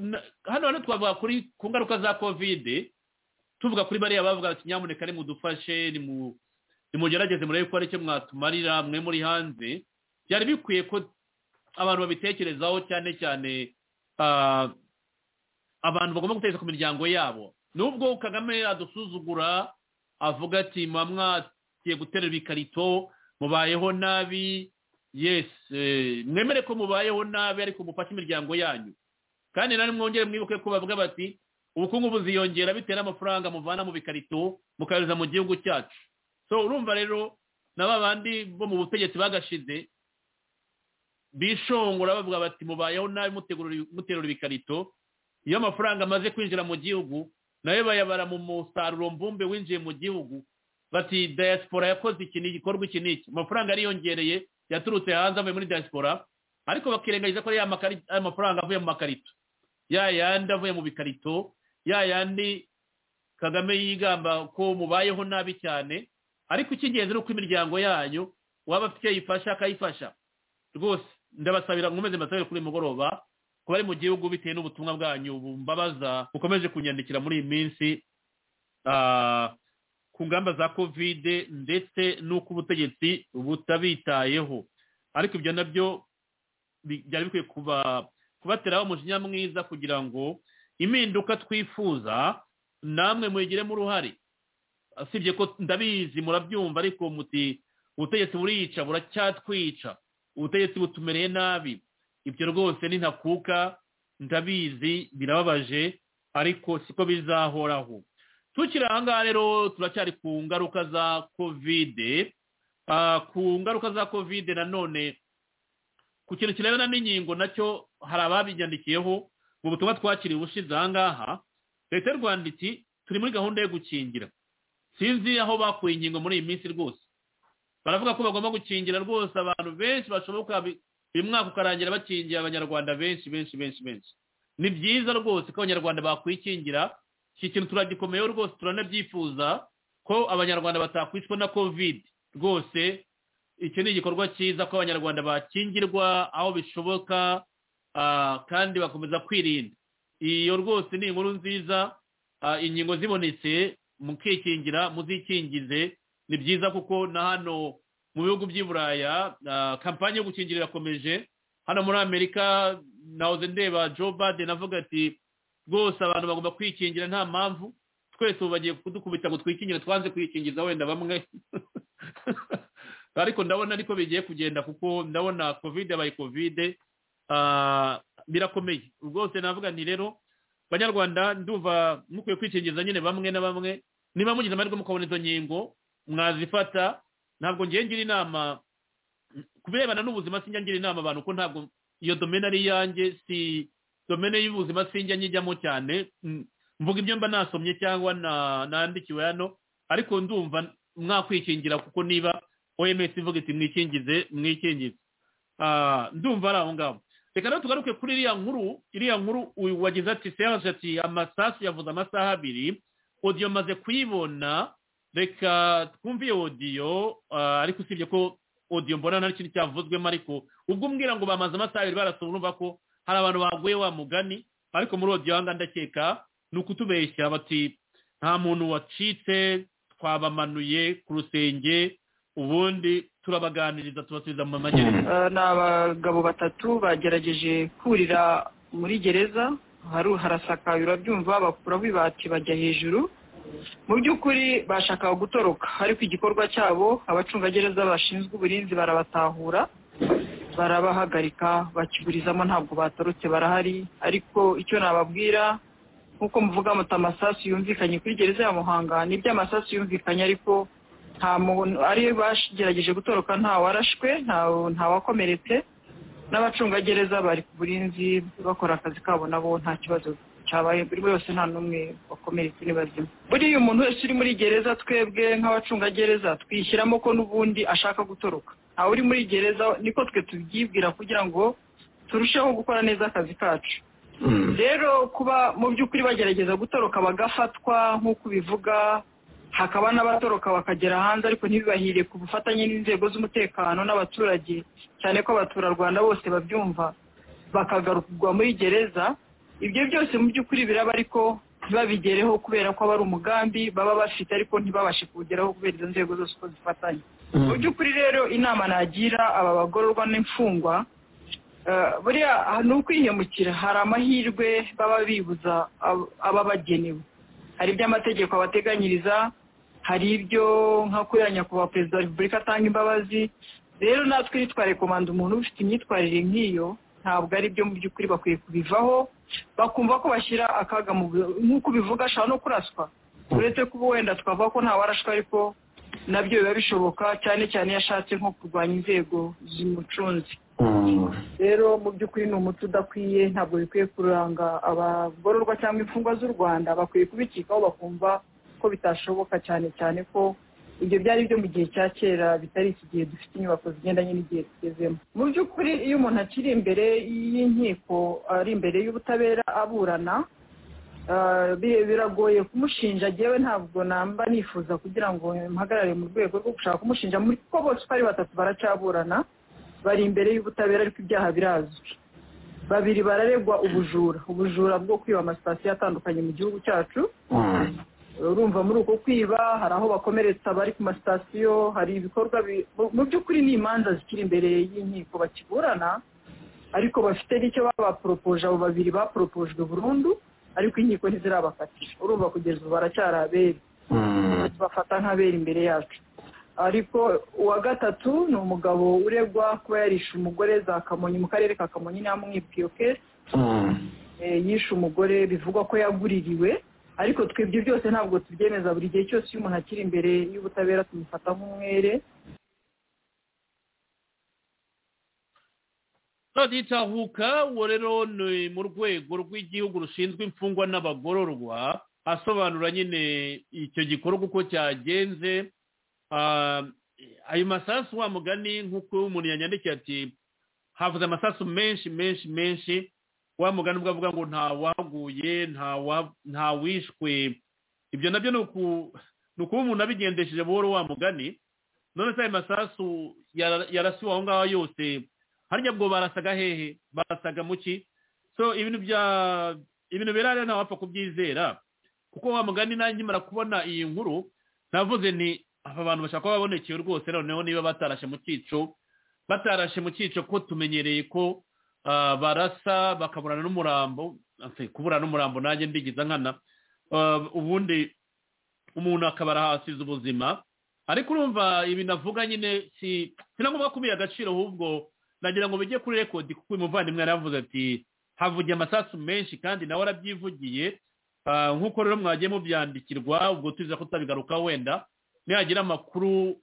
hano hano twavuga kuri ku ngaruka za kovide tuvuga kuri bariya bavuga ati nyamuneka nimudufashe nimugerageze murebe ko hari icyo mwatumarira mwe muri hanze byari bikwiye ko abantu babitekerezaho cyane cyane abantu bagomba gutekereza ku miryango yabo nubwo kagame adusuzugura avuga ati muba mwatiye guterura ikarito mubayeho nabi yesi mwemere ko mubayeho nabi ariko mufashe imiryango yanyu kandi nari mwongere mwibuke ko bavuga bati ubukungu buziyongera bitewe n'amafaranga muvana mu bikarito mukayohereza mu gihugu cyacu so urumva rero na ba bandi bo mu butegetsi bagashize bishongora bavuga bati mubayeho nabi muterura ibikarito iyo amafaranga amaze kwinjira mu gihugu nayo bayabara mu musaruro mbumbe winjiye mu gihugu bati diaspora yakoze iki ni igikorwa iki n'iki amafaranga yariyongereye yaturutse hanze avuye muri diaspora ariko bakirengagiza ko ari ya mafaranga avuye mu makarito ya yandi avuye mu bikarito ya yandi kagame yigamba ko mubayeho nabi cyane ariko icy'ingenzi ni uko imiryango yanyu waba afite icyo yifasha akayifasha rwose ndabasabira nkomeze mbasabire kuri mugoroba ko bari mu gihugu bitewe n'ubutumwa bwanyu mbabaza bukomeje kunyandikira muri iyi minsi ku ngamba za kovide ndetse n'uko ubutegetsi butabitayeho ariko ibyo nabyo byari bikwiye kubateraho umujinya mwiza kugira ngo impinduka twifuza namwe muyigiremo uruhare asibye ko ndabizi murabyumva ariko muti ubutegetsi buriyica buracyatwica ubutegetsi butumereye nabi ibyo rwose ni ntakuka ndabizi birababaje ariko siko bizahoraho tukiri aha ngaha rero turacyari ku ngaruka za kovide ku ngaruka za kovide nanone ku kintu kirebana n'inkingo nacyo hari ababinyandikiyeho mu butumwa twakiriye ubushize aha ngaha leta y'u rwanda iti turi muri gahunda yo gukingira sinzi aho bakuye inkingo muri iyi minsi rwose baravuga ko bagomba gukingira rwose abantu benshi bashoboka uyu mwaka ukarangira bakingira abanyarwanda benshi benshi benshi benshi ni byiza rwose ko abanyarwanda bakwikingira iki kintu turagikomeyeho rwose turanabyifuza ko abanyarwanda batakwicwa na kovide rwose iki ni igikorwa cyiza ko abanyarwanda bakingirwa aho bishoboka kandi bakomeza kwirinda iyo rwose ni inkuru nziza inkingo zibonetse mukikingira muzikingize ni byiza kuko na hano mu bihugu by'i buraya kampani yo gukingira irakomeje hano muri amerika nahoze ndeba joe baden avuga ati rwose abantu bagomba kwikingira nta mpamvu twese ubu bagiye kudukubita ngo twikingire twanze kwikingiza wenda bamwe ariko ndabona ariko bigiye kugenda kuko ndabona kovide yabaye kovide birakomeye rwose navuga nti rero banyarwanda ndumva mukwiye kwikingiza nyine bamwe na bamwe niba mugize amahirwe mukabona izo nkingo mwazifata ntabwo ngiye ngira inama ku birebana n'ubuzima sinjya ngira inama abantu ko ntabwo iyo domene ari iyanjye si domene y'ubuzima sinjya nyijyamo cyane mvuga ibyo mba nasomye cyangwa nandikiwe hano ariko ndumva mwakwikingira kuko niba oms ivuga iti mwikingize mwikingize ndumva ari aho ngaho reka rero tugaruke kuri iriya nkuru iriya nkuru wagize ati seange ati amasasu yavuze amasaha abiri odiyo maze kuyibona reka twumve iyo odiyo ariko usibye ko odiyo mbona nta kintu cyavuzwemo ariko ubwo umbwira ngo bamaze amasaha abiri barasura urumva ko hari abantu baguye wa mugani ariko muri odiyo aha ndakeka ni ukutubeshya bati nta muntu wacitse twabamanuye ku rusenge ubundi turabaganiriza tubasubiza mu magereza ni abagabo batatu bagerageje kurira muri gereza harasakaye urabyumva bakuraho ibati bajya hejuru mu by'ukuri bashakaga gutoroka ariko igikorwa cyabo abacungagereza bashinzwe uburinzi barabatahura barabahagarika bakigurizamo ntabwo batorotse barahari ariko icyo nababwira nk'uko muvuga muti amasasu yumvikanye kuri gereza ya muhanga ni iby'amasasu yumvikanye ariko nta muntu ari bagerageje gutoroka ntawarashwe ntawakomeretse n'abacungagereza bari ku burinzi bakora akazi kabo nabo nta kibazo cyabaye buri wese nta n'umwe wakomeretse ni bazima buriya umuntu wese uri muri gereza twebwe nk'abacungagereza twishyiramo ko n'ubundi ashaka gutoroka ntawe uri muri gereza niko twe tubyibwira kugira ngo turusheho gukora neza akazi kacu rero kuba mu by'ukuri bagerageza gutoroka bagafatwa nk'uko ubivuga hakaba n'abatoroka bakagera hanze ariko ntibibahire ku bufatanye n'inzego z'umutekano n'abaturage cyane ko abaturarwanda bose babyumva bakagarurwa muri gereza ibyo byose mu by'ukuri biraba ariko ntibabigereho kubera ko aba ari umugambi baba bafite ariko ntibabashe kuwugeraho kubera izo nzego zose uko zifatanye mu by'ukuri rero inama nagira aba bagororwa n'imfungwa buriya ni ukwihemukira hari amahirwe baba bibuza ababagenewe hari ibyo amategeko abateganyiriza hari ibyo nka kuriya nyakubahwa perezida wa repubulika atanga imbabazi rero natwe nitware komanda umuntu ufite imyitwarire nk'iyo ntabwo ari byo mu by'ukuri bakwiye kubivaho bakumva ko bashyira akaga mu nk'uko ubivuga ashobora no kuraswa uretse ko ubu wenda twavuga ko ntawarashwa ariko nabyo biba bishoboka cyane cyane iyo ashatse nko kurwanya inzego zimucunze rero mu by'ukuri ni umuti udakwiye ntabwo bikwiye kuranga abagororwa cyangwa imfungwa z'u rwanda bakwiye kubikikaho bakumva ko bitashoboka cyane cyane ko ibyo byari byo mu gihe cya kera bitari iki gihe dufite inyubako zigendanye n'igihe tugezemo mu by'ukuri iyo umuntu akiri imbere y'inkiko ari imbere y'ubutabera aburana biragoye kumushinja yewe ntabwo namba nifuza kugira ngo mpagarare mu rwego rwo gushaka kumushinja kuko bose uko ari batatu baracyaburana bari imbere y'ubutabera ariko ibyaha birazwi babiri bararegwa ubujura ubujura bwo kwiba amasitasiyo atandukanye mu gihugu cyacu urumva muri uko kwiba hari aho bakomeretsa abari ku masitasiyo hari ibikorwa mu by'ukuri ni imanza zikiri imbere y'inkiko bakiburana ariko bafite n'icyo babaporopoje abo babiri baporopojwe burundu ariko inkiko ntizirabakatira urumva kugeza ubu baracyari abere bafata nk'abere imbere yacu ariko uwa gatatu ni umugabo uregwa kuba yarishe umugore za kamonyi mu karere ka kamonyi ntamwibwiye kese yishe umugore bivugwa ko yaguririwe ariko twebwe byose ntabwo tubyemeza buri gihe cyose iyo umuntu akiri imbere y'ubutabera tumufata nk'umwere tahuka uwo rero ni mu rwego rw'igihugu rushinzwe imfungwa n'abagororwa asobanura nyine icyo gikorwa uko cyagenze ayo masasu wa mugani nk'uko umuntu yanyandikiye ati havuze amasasu menshi menshi menshi wa mugani ubwo avuga ngo nta waguye nta wishwe ibyo nabyo ni ukuba umuntu abigendesheje buhoro wa mugani none se ayo masasu yarasiwe aho ngaho yose harya bwo barasaga hehe barasaga muki so ibintu bya ibintu birare ntawapfa kubyizera kuko wa mugani nanjye imara kubona iyi nkuru navuze ni aba bantu bashaka kuba babonekeye rwose noneho niba batarashe mu cyico batarashe mu cyico ko tumenyereye ko barasa bakaburana n'umurambo kubura n'umurambo nanjye mbigiza nkana ubundi umuntu akaba arahasize ubuzima ariko urumva ibi navuga nyine si ngombwa kubiha agaciro ahubwo nagira ngo bijye kuri rekodi kuko uyu muvandimwe yaravuze ati havugiye amasasu menshi kandi nawe arabyivugiye nk'uko rero mwagiye mubyandikirwa ubwo tuza kutabigarukaho wenda nihagira amakuru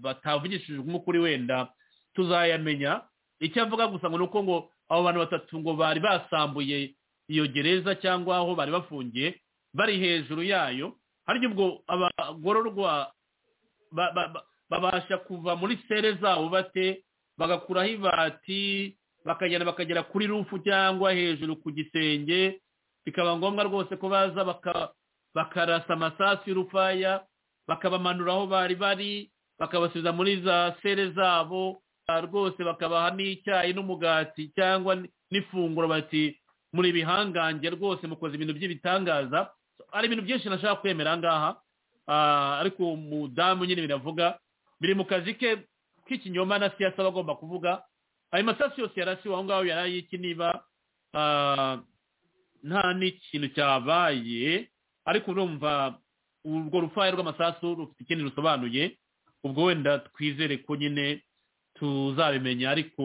batavugishijwemo kuri wenda tuzayamenya icyo avuga gusa ngo ni uko ngo abo bantu batatu ngo bari basambuye iyo gereza cyangwa aho bari bafungiye bari hejuru yayo harya ubwo abagororwa babasha kuva muri sere zabo bate bagakuraho ibati bakagenda bakagera kuri rufu cyangwa hejuru ku gisenge bikaba ngombwa rwose ko baza bakarasa amasasu y'urufaya bakabamanura aho bari bari bakabasubiza muri za sere zabo rwose bakabaha n'icyayi n'umugati cyangwa n'ifunguro bati muri bihangange rwose mukoze ibintu by'ibitangaza hari ibintu byinshi nashaka kwemera ahangaha ariko umudamu nyine biravuga biri mu kazi ke k'ikinyoma na siyasa aba agomba kuvuga ayo masasu yose yarasiwe aho ngaho yari ayiki niba nta n'ikintu cyabaye ariko urumva urwo rufaya rw'amasasu rufite ikindi rusobanuye ubwo wenda twizere ko nyine tuzabimenya ariko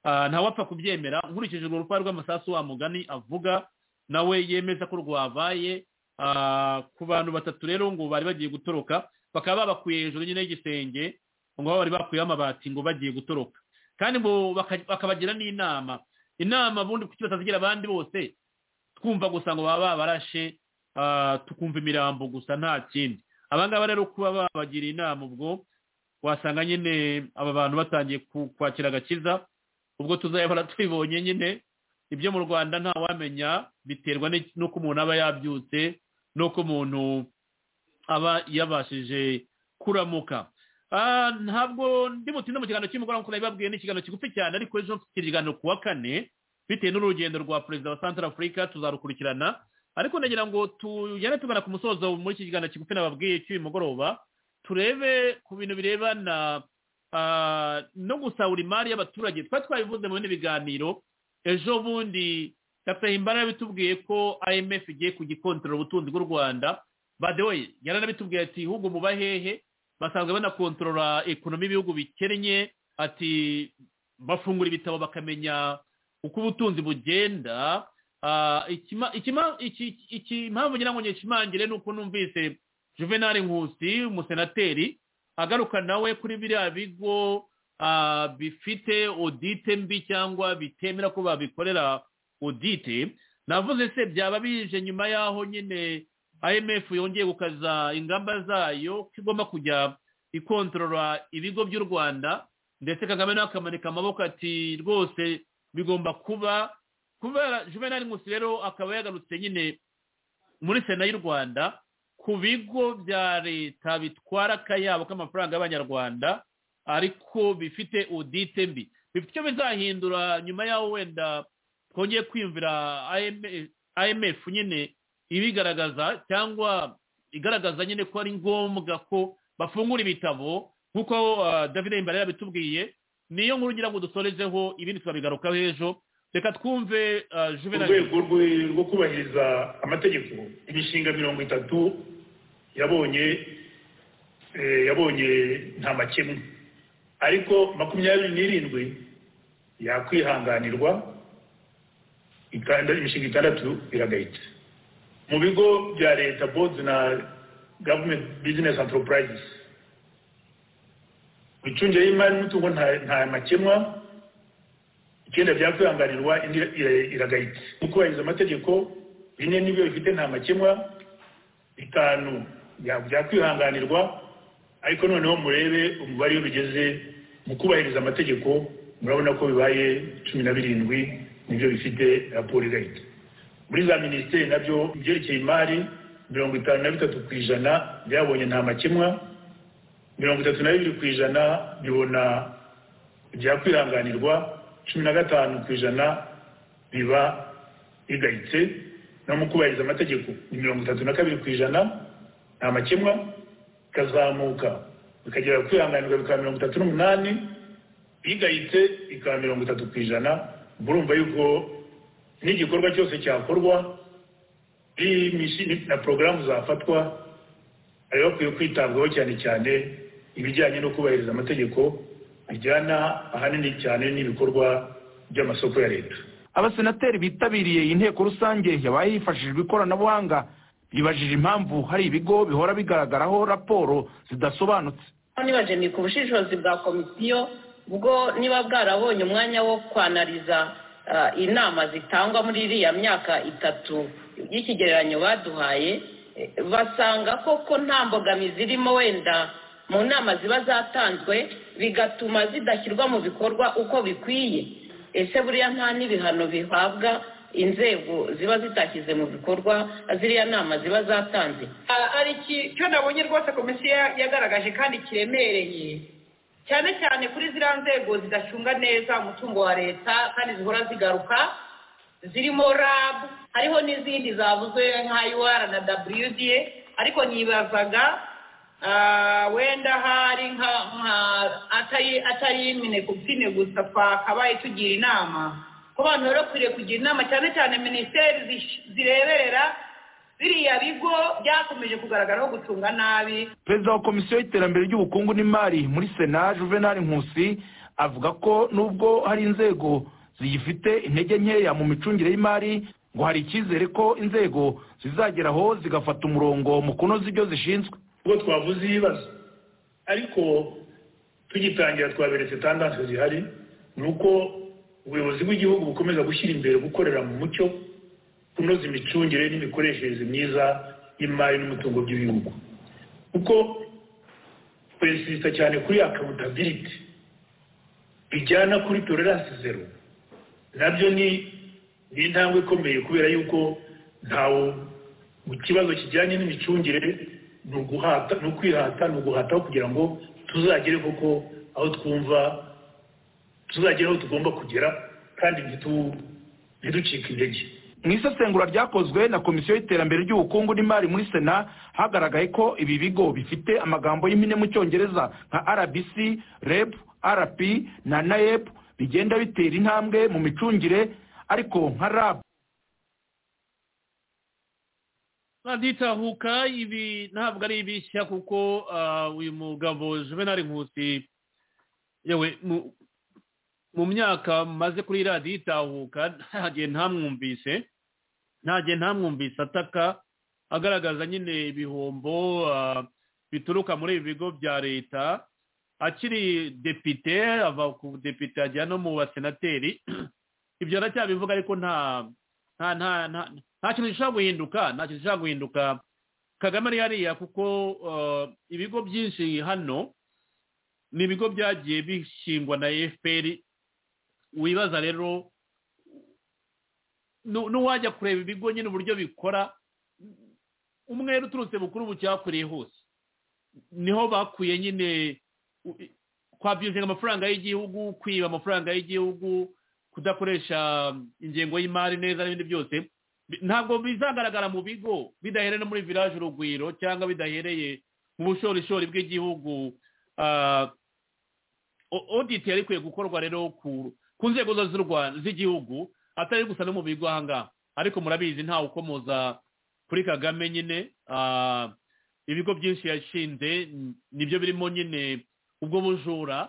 ntawapfa kubyemera nkurikije urwo rupapuro rw'amasasu wa mugani avuga nawe yemeza ko rwabaye ku bantu batatu rero ngo bari bagiye gutoroka bakaba babakuye hejuru nyine y'igisenge ngo bari bakuyeho amabati ngo bagiye gutoroka kandi ngo bakabagira n'inama inama ubundi kuki batazigira abandi bose twumva gusa ngo baba babarashe tukumva imirambo gusa nta kindi abangaba rero kuba babagira inama ubwo wasanga nyine aba bantu batangiye kwakira agakiza ubwo tuzahora tubibonye nyine ibyo mu rwanda ntawamenya biterwa n'uko umuntu aba yabyutse n'uko umuntu aba yabashije kuramuka ntabwo ndi butinda mu kiganiro cy'umugoroba nk'uko nabibabwiye ni ikiganiro kigufi cyane ariko ejo mfite ikiganiro ku wa kane bitewe n'urugendo rwa perezida wa santara afurika tuzarukurikirana ariko ndagira ngo tugere tugana ku musozo muri iki kiganiro kigufi nababwiye cy'uyu mugoroba turebe ku bintu birebana no gusahura imari y'abaturage twari twabivuze mu bindi biganiro ejo bundi dr himbara yabitubwiye ko imf igiye kugikontorora ubutunzi bw'u rwanda badewe yaranabitubwiye ati ibihugu mu bahehe basanzwe banakontorora ekonomi y'ibihugu bikennye ati bafungura ibitabo bakamenya uko ubutunzi bugenda impamvu ngira ngo nyishimangire ni uko numvise juvenal nkusi umusenateri agaruka nawe kuri biriya bigo bifite odite mbi cyangwa bitemera ko babikorera odite navuze se byaba bije nyuma y'aho nyine imf yongeye gukaza ingamba zayo ko igomba kujya ikontorora ibigo by'u rwanda ndetse kagame nawe akamanika amaboko ati rwose bigomba kuba kubera juvenal nkusi rero akaba yagarutse nyine muri sena y'u rwanda ku bigo bya leta bitwara akayabo k'amafaranga y'abanyarwanda ariko bifite odite mbi bifite icyo bizahindura nyuma y'aho wenda twongeye kwiyumvira imf nyine ibigaragaza cyangwa igaragaza nyine ko ari ngombwa ko bafungura ibitabo nk'uko david imbere yabitubwiye niyo nkuru ngira ngo dusorezeho ibindi tukabigarukaho ejo reka twumve juvenal urwego rwo kubahiriza amategeko imishinga mirongo itatu yabonye yabonye nta makemwe ariko makumyabiri n'irindwi yakwihanganirwa imishinga itandatu iragahita mu bigo bya leta boards na government business enterprises imicungire y'imari n'umutungo nta makemwa icyenda byakwihanganirwa indi iragahita kubahiriza amategeko bine n'ibyo bifite nta makemwa bitanu byakwihanganirwa ariko noneho murebe umubare iyo bigeze mu kubahiriza amategeko murabona ko bibaye cumi na birindwi nibyo bifite raporo igahita muri za minisiteri nabyo ibyerekeye imari mirongo itanu na bitatu ku ijana byabonye nta makemwa mirongo itatu na bibiri ku ijana bibona ibyakwihanganirwa cumi na gatanu ku ijana biba bigahitse no mu kubahiriza amategeko ni mirongo itatu na kabiri ku ijana nta makemwa ikazamuka bikagera kwihanganirwa bikaba mirongo itatu n'umunani bigayitse ikaba mirongo itatu ku ijana murumva yuko n'igikorwa cyose cyakorwa na porogaramu zafatwa hari bakwiye kwitabwaho cyane cyane ibijyanye no kubahiriza amategeko bijyana ahanini cyane n'ibikorwa by'amasoko ya leta abasenateri bitabiriye inteko rusange yabaye hifashishijwe ikoranabuhanga bibajije impamvu hari ibigo bihora bigaragaraho raporo zidasobanutse nibaje ku bushishozi bwa komisiyo bwo niba bwarabonye umwanya wo kwanariza inama zitangwa muri iriya myaka itatu y'ikigereranyo baduhaye basanga koko nta mbogamizi irimo wenda mu nama ziba zatanzwe bigatuma zidashyirwa mu bikorwa uko bikwiye ese buriya nta n'ibihano bihabwa inzego ziba zitashyize mu bikorwa ziriya nama ziba zatanze hari icyo nabonye rwose komisiyo yagaragaje kandi kiremereye cyane cyane kuri ziriya nzego zidacunga neza umutungo wa leta kandi zihora zigaruka zirimo rabu hariho n'izindi zavuzwe nka yuwara na daburidiye ariko nyibazaga wenda hari nka atari imine ku bwine gusa twakabaye tugira inama ko abantu bari bakwiriye kugira inama cyane cyane minisiteri zireberera biriya bigo byakomeje kugaragaraho gucunga nabi perezida wa komisiyo y'iterambere ry'ubukungu n'imari muri sena juvenal nkusi avuga ko nubwo hari inzego ziyifite intege nkeya mu micungire y'imari ngo hari icyizere ko inzego zizagera aho zigafata umurongo mu kunoza ibyo zishinzwe ubwo twavuze ibibazo ariko tugitangira twaberetse tandanse zihari ni uko ubuyobozi bw'igihugu bukomeza gushyira imbere gukorera mu mucyo kunoza imicungire n'imikoreshereze myiza y'imari n'umutungo by'ibihugu kuko twesita cyane kuri akawuntabiliti bijyana kuri toleranse zero nabyo ni ni intambwe ikomeye kubera yuko ntawe mu kibazo kijyanye n'imicungire ni uguhata ni ukwihata ni uguhataho kugira ngo tuzagere koko aho twumva tuzagera aho tugomba kugera kandi ntiducike intege mu isesengura ryakozwe na komisiyo y'iterambere ry'ubukungu n'imari muri sena hagaragaye ko ibi bigo bifite amagambo y'impine mu cyongereza nka rbc reb rp na naep bigenda bitera intambwe mu micungire ariko nka rab baditahuka ibi ntabwo ari ibishya kuko uyu mugabo juvenal nkusi yewe mu myaka maze kuri radiyo itahuka ntagiye ntamwumvise ntagiye ntamwumvise ataka agaragaza nyine ibihombo bituruka muri ibi bigo bya leta akiri depite ava ku depite ajya no mu basenateri ibyo aracyabivuga ariko nta nta nta nta kintu gishobora guhinduka nta kintu gishobora guhinduka kagame ari hariya kuko ibigo byinshi hano ni ibigo byagiye bishingwa na efuperi wibaza rero n'uwajya kureba ibigo nyine uburyo bikora umwere uturutse bukuru bucyakuriye hose niho bakuye nyine kwabyuzinga amafaranga y'igihugu kwiba amafaranga y'igihugu kudakoresha ingengo y'imari neza n'ibindi byose ntabwo bizagaragara mu bigo bidahereye no muri village urugwiro cyangwa bidahereye mu bushorishori bw'igihugu oditi yari ikwiye gukorwa rero ku nzego zose z'igihugu atari gusa no mu bigo aha ngaha ariko murabizi ntawe ukomoza kuri kagame nyine ibigo byinshi yashinze nibyo birimo nyine ubwo bujura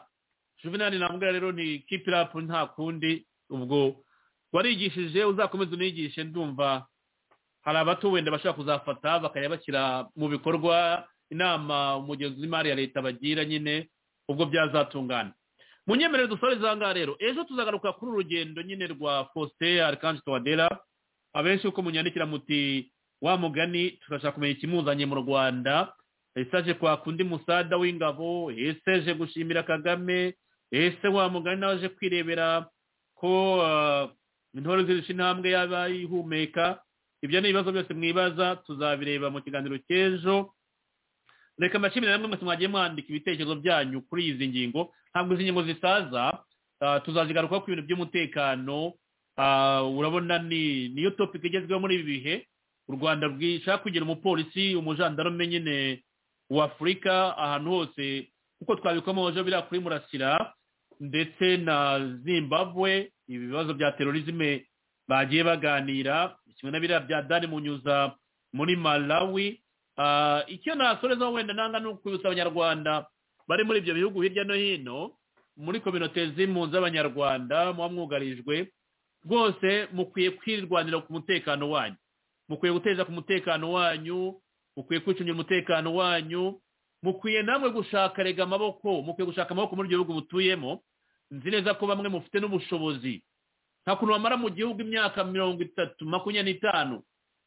juvenali ntabwo rero ni kipirapu nta kundi ubwo warigishije uzakomeza unigishe ndumva hari abato wenda bashobora kuzafata bakajya bashyira mu bikorwa inama umugenzi w'imari ya leta bagira nyine ubwo byazatungana mu nyemerere dusoreza aha ngaha rero ejo tuzagaruka kuri urugendo nyine rwa faustin arikanje tuwadera abenshi uko munyandikira muti wa mugani tugashaka kumenya ikimuzanye mu rwanda esaje kwaka undi musada w'ingabo eseje gushimira kagame ese wa mugani nawe aje kwirebera ko intore zirusha intambwe yaba yihumeka ibyo ni ibibazo byose mwibaza tuzabireba mu kiganiro cy'ejo reka amashimire namwe mwese mwagiye mwandika ibitekerezo byanyu kuri izi ngingo ntabwo izi ngingo zisaza tuzazigaruka ku bintu by'umutekano urabona ni niyo topiki igezweho muri ibi bihe u rwanda rwishaka kugira umupolisi umujandarume nyine wa afurika ahantu hose kuko twabikomoje biriya kuri murasira ndetse na zimbabwe ibibazo bya terorizme bagiye baganira kimwe na biriya bya dani munyuza muri malawi icyo nasorezaho wenda nanga ni ukwibutsa abanyarwanda bari muri ibyo bihugu hirya no hino muri kominote z'impunzi z'abanyarwanda muba mwugarijwe rwose mukwiye kwirwanira ku mutekano wanyu mukwiye guteza ku mutekano wanyu mukwiye kwicungira umutekano wanyu mukwiye namwe gushaka rega amaboko mukwiye gushaka amaboko muri ibyo bihugu butuyemo nzi neza ko bamwe mufite n'ubushobozi nta kuntu bamara mu gihugu imyaka mirongo itatu makumyabiri n'itanu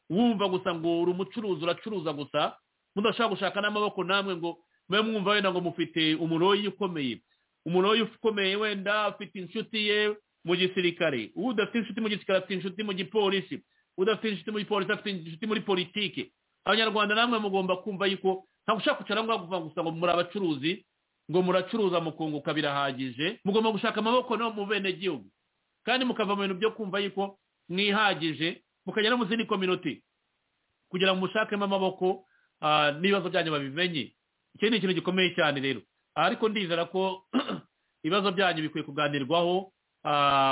wumva gusa ngo uri umucuruzi uracuruza gusa mudashaka gushaka n'amaboko namwe ngo mube mwumva wenda ngo mufite umuroyi ukomeye umuroyi ukomeye wenda afite inshuti ye mu gisirikare uwo udafite inshuti mu gisirikare afite inshuti mu gipolisi udafite inshuti mu gipolisi afite inshuti muri politiki abanyarwanda namwe mugomba kumva yuko ntabwo ushaka kwicara ngo kuvuga gusa ngo muri abacuruzi ngo muracuruza mukunguka birahagije mugomba gushaka amaboko no mu bene gihugu kandi mukava mu bintu byo kumva yuko mwihagije mukajya no mu zindi kominote kugira ngo mushakemo amaboko n'ibibazo byanyu babimenye icyo ni ikintu gikomeye cyane rero ariko ndizera ko ibibazo byanyu bikwiye kuganirwaho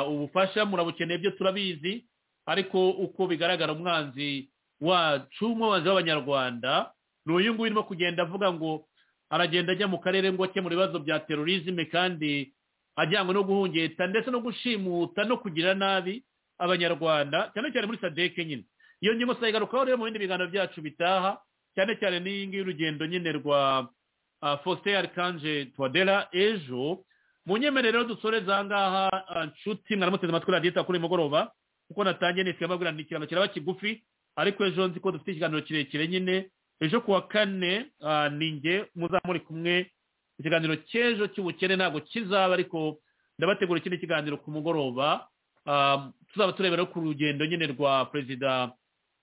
ubufasha murabukeneye byo turabizi ariko uko bigaragara umwanzi wacu umwanzi w'abanyarwanda ni uyu nguyu urimo kugenda avuga ngo aragenda ajya mu karere ngo akemura ibibazo bya terorizme kandi ajyanywe no guhungeta ndetse no gushimuta no kugira nabi abanyarwanda cyane cyane muri sadeke nyine iyo ngingo tuzayigarukaho rero mu bindi biganiro byacu bitaha cyane cyane n'iyi ngiyi y'urugendo nyine rwa faustin arikanje tuwadera ejo mu nyemerero dusoreza aha ngaha ah, nshuti mwaramuteze amatwi radiyeta kuri uyu mugoroba kuko natangiye nitwe mbabwira ni ikiganiro kiraba kigufi ariko ejo nzi ko dufite ikiganiro kirekire nyine ejo kuwa kane ah, ni njye muzamuri kumwe ikiganiro cy'ejo cy'ubukene ntabwo kizaba ariko ndabategura ikindi kiganiro ku mugoroba Ah, tuzaba turebera ku rugendo nyine rwa perezida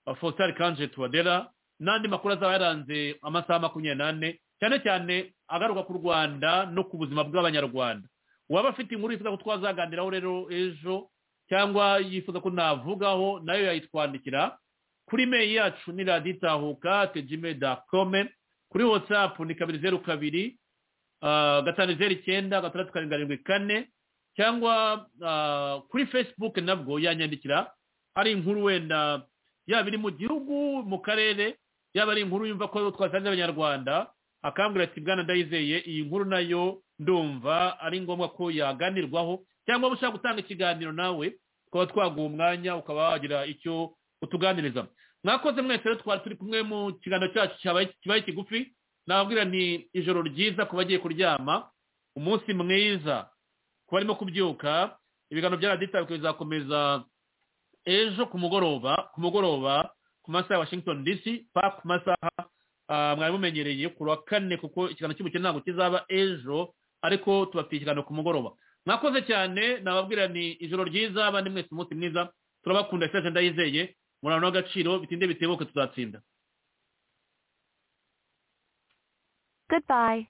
ah, faustin kanje tuwadera n'andi makuru azaba yaranze amasaha makumyabiri n'ane cyane cyane agaruka ku rwanda no ku buzima bw'abanyarwanda uwaba afite inkuru yifuza ko twazaganiraho rero ejo cyangwa yifuza ko navugaho nayo yayitwandikira kuri meyi yacu ni radiyo itahuka tejime dakome kuri watsapu ni kabiri zeru kabiri ah, gatanu zeru icyenda gatandatu karindwi kane cyangwa kuri facebook nabwo yanyandikira ari inkuru wenda yaba iri mu gihugu mu karere yaba ari inkuru yumva ko twasanze abanyarwanda akambwira ati bwana ndayizeye iyi nkuru nayo ndumva ari ngombwa ko yaganirwaho cyangwa waba ushaka gutanga ikiganiro nawe tukaba twaguha umwanya ukaba wagira icyo utuganiriza mwakoze mwese rero twari turi kumwe mu kiganiro cyacu kibaye kigufi nababwira ni ijoro ryiza ku bagiye kuryama umunsi mwiza kuba arimo kubyuka ibiganiro bya radiyo itabi bizakomeza ejo ku mugoroba ku mugoroba ku masaha ya washington dc pa ku masaha mwari mumenyereye ku wa kane kuko ikiganiro cy'umukino ntabwo kizaba ejo ariko tubafitiye ikiganiro ku mugoroba mwakoze cyane nababwira ni ijoro ryiza abandi mwese umunsi mwiza turabakunda isaje ndayizeye murano w'agaciro bitinde bitebuke tuzatsinda goodbye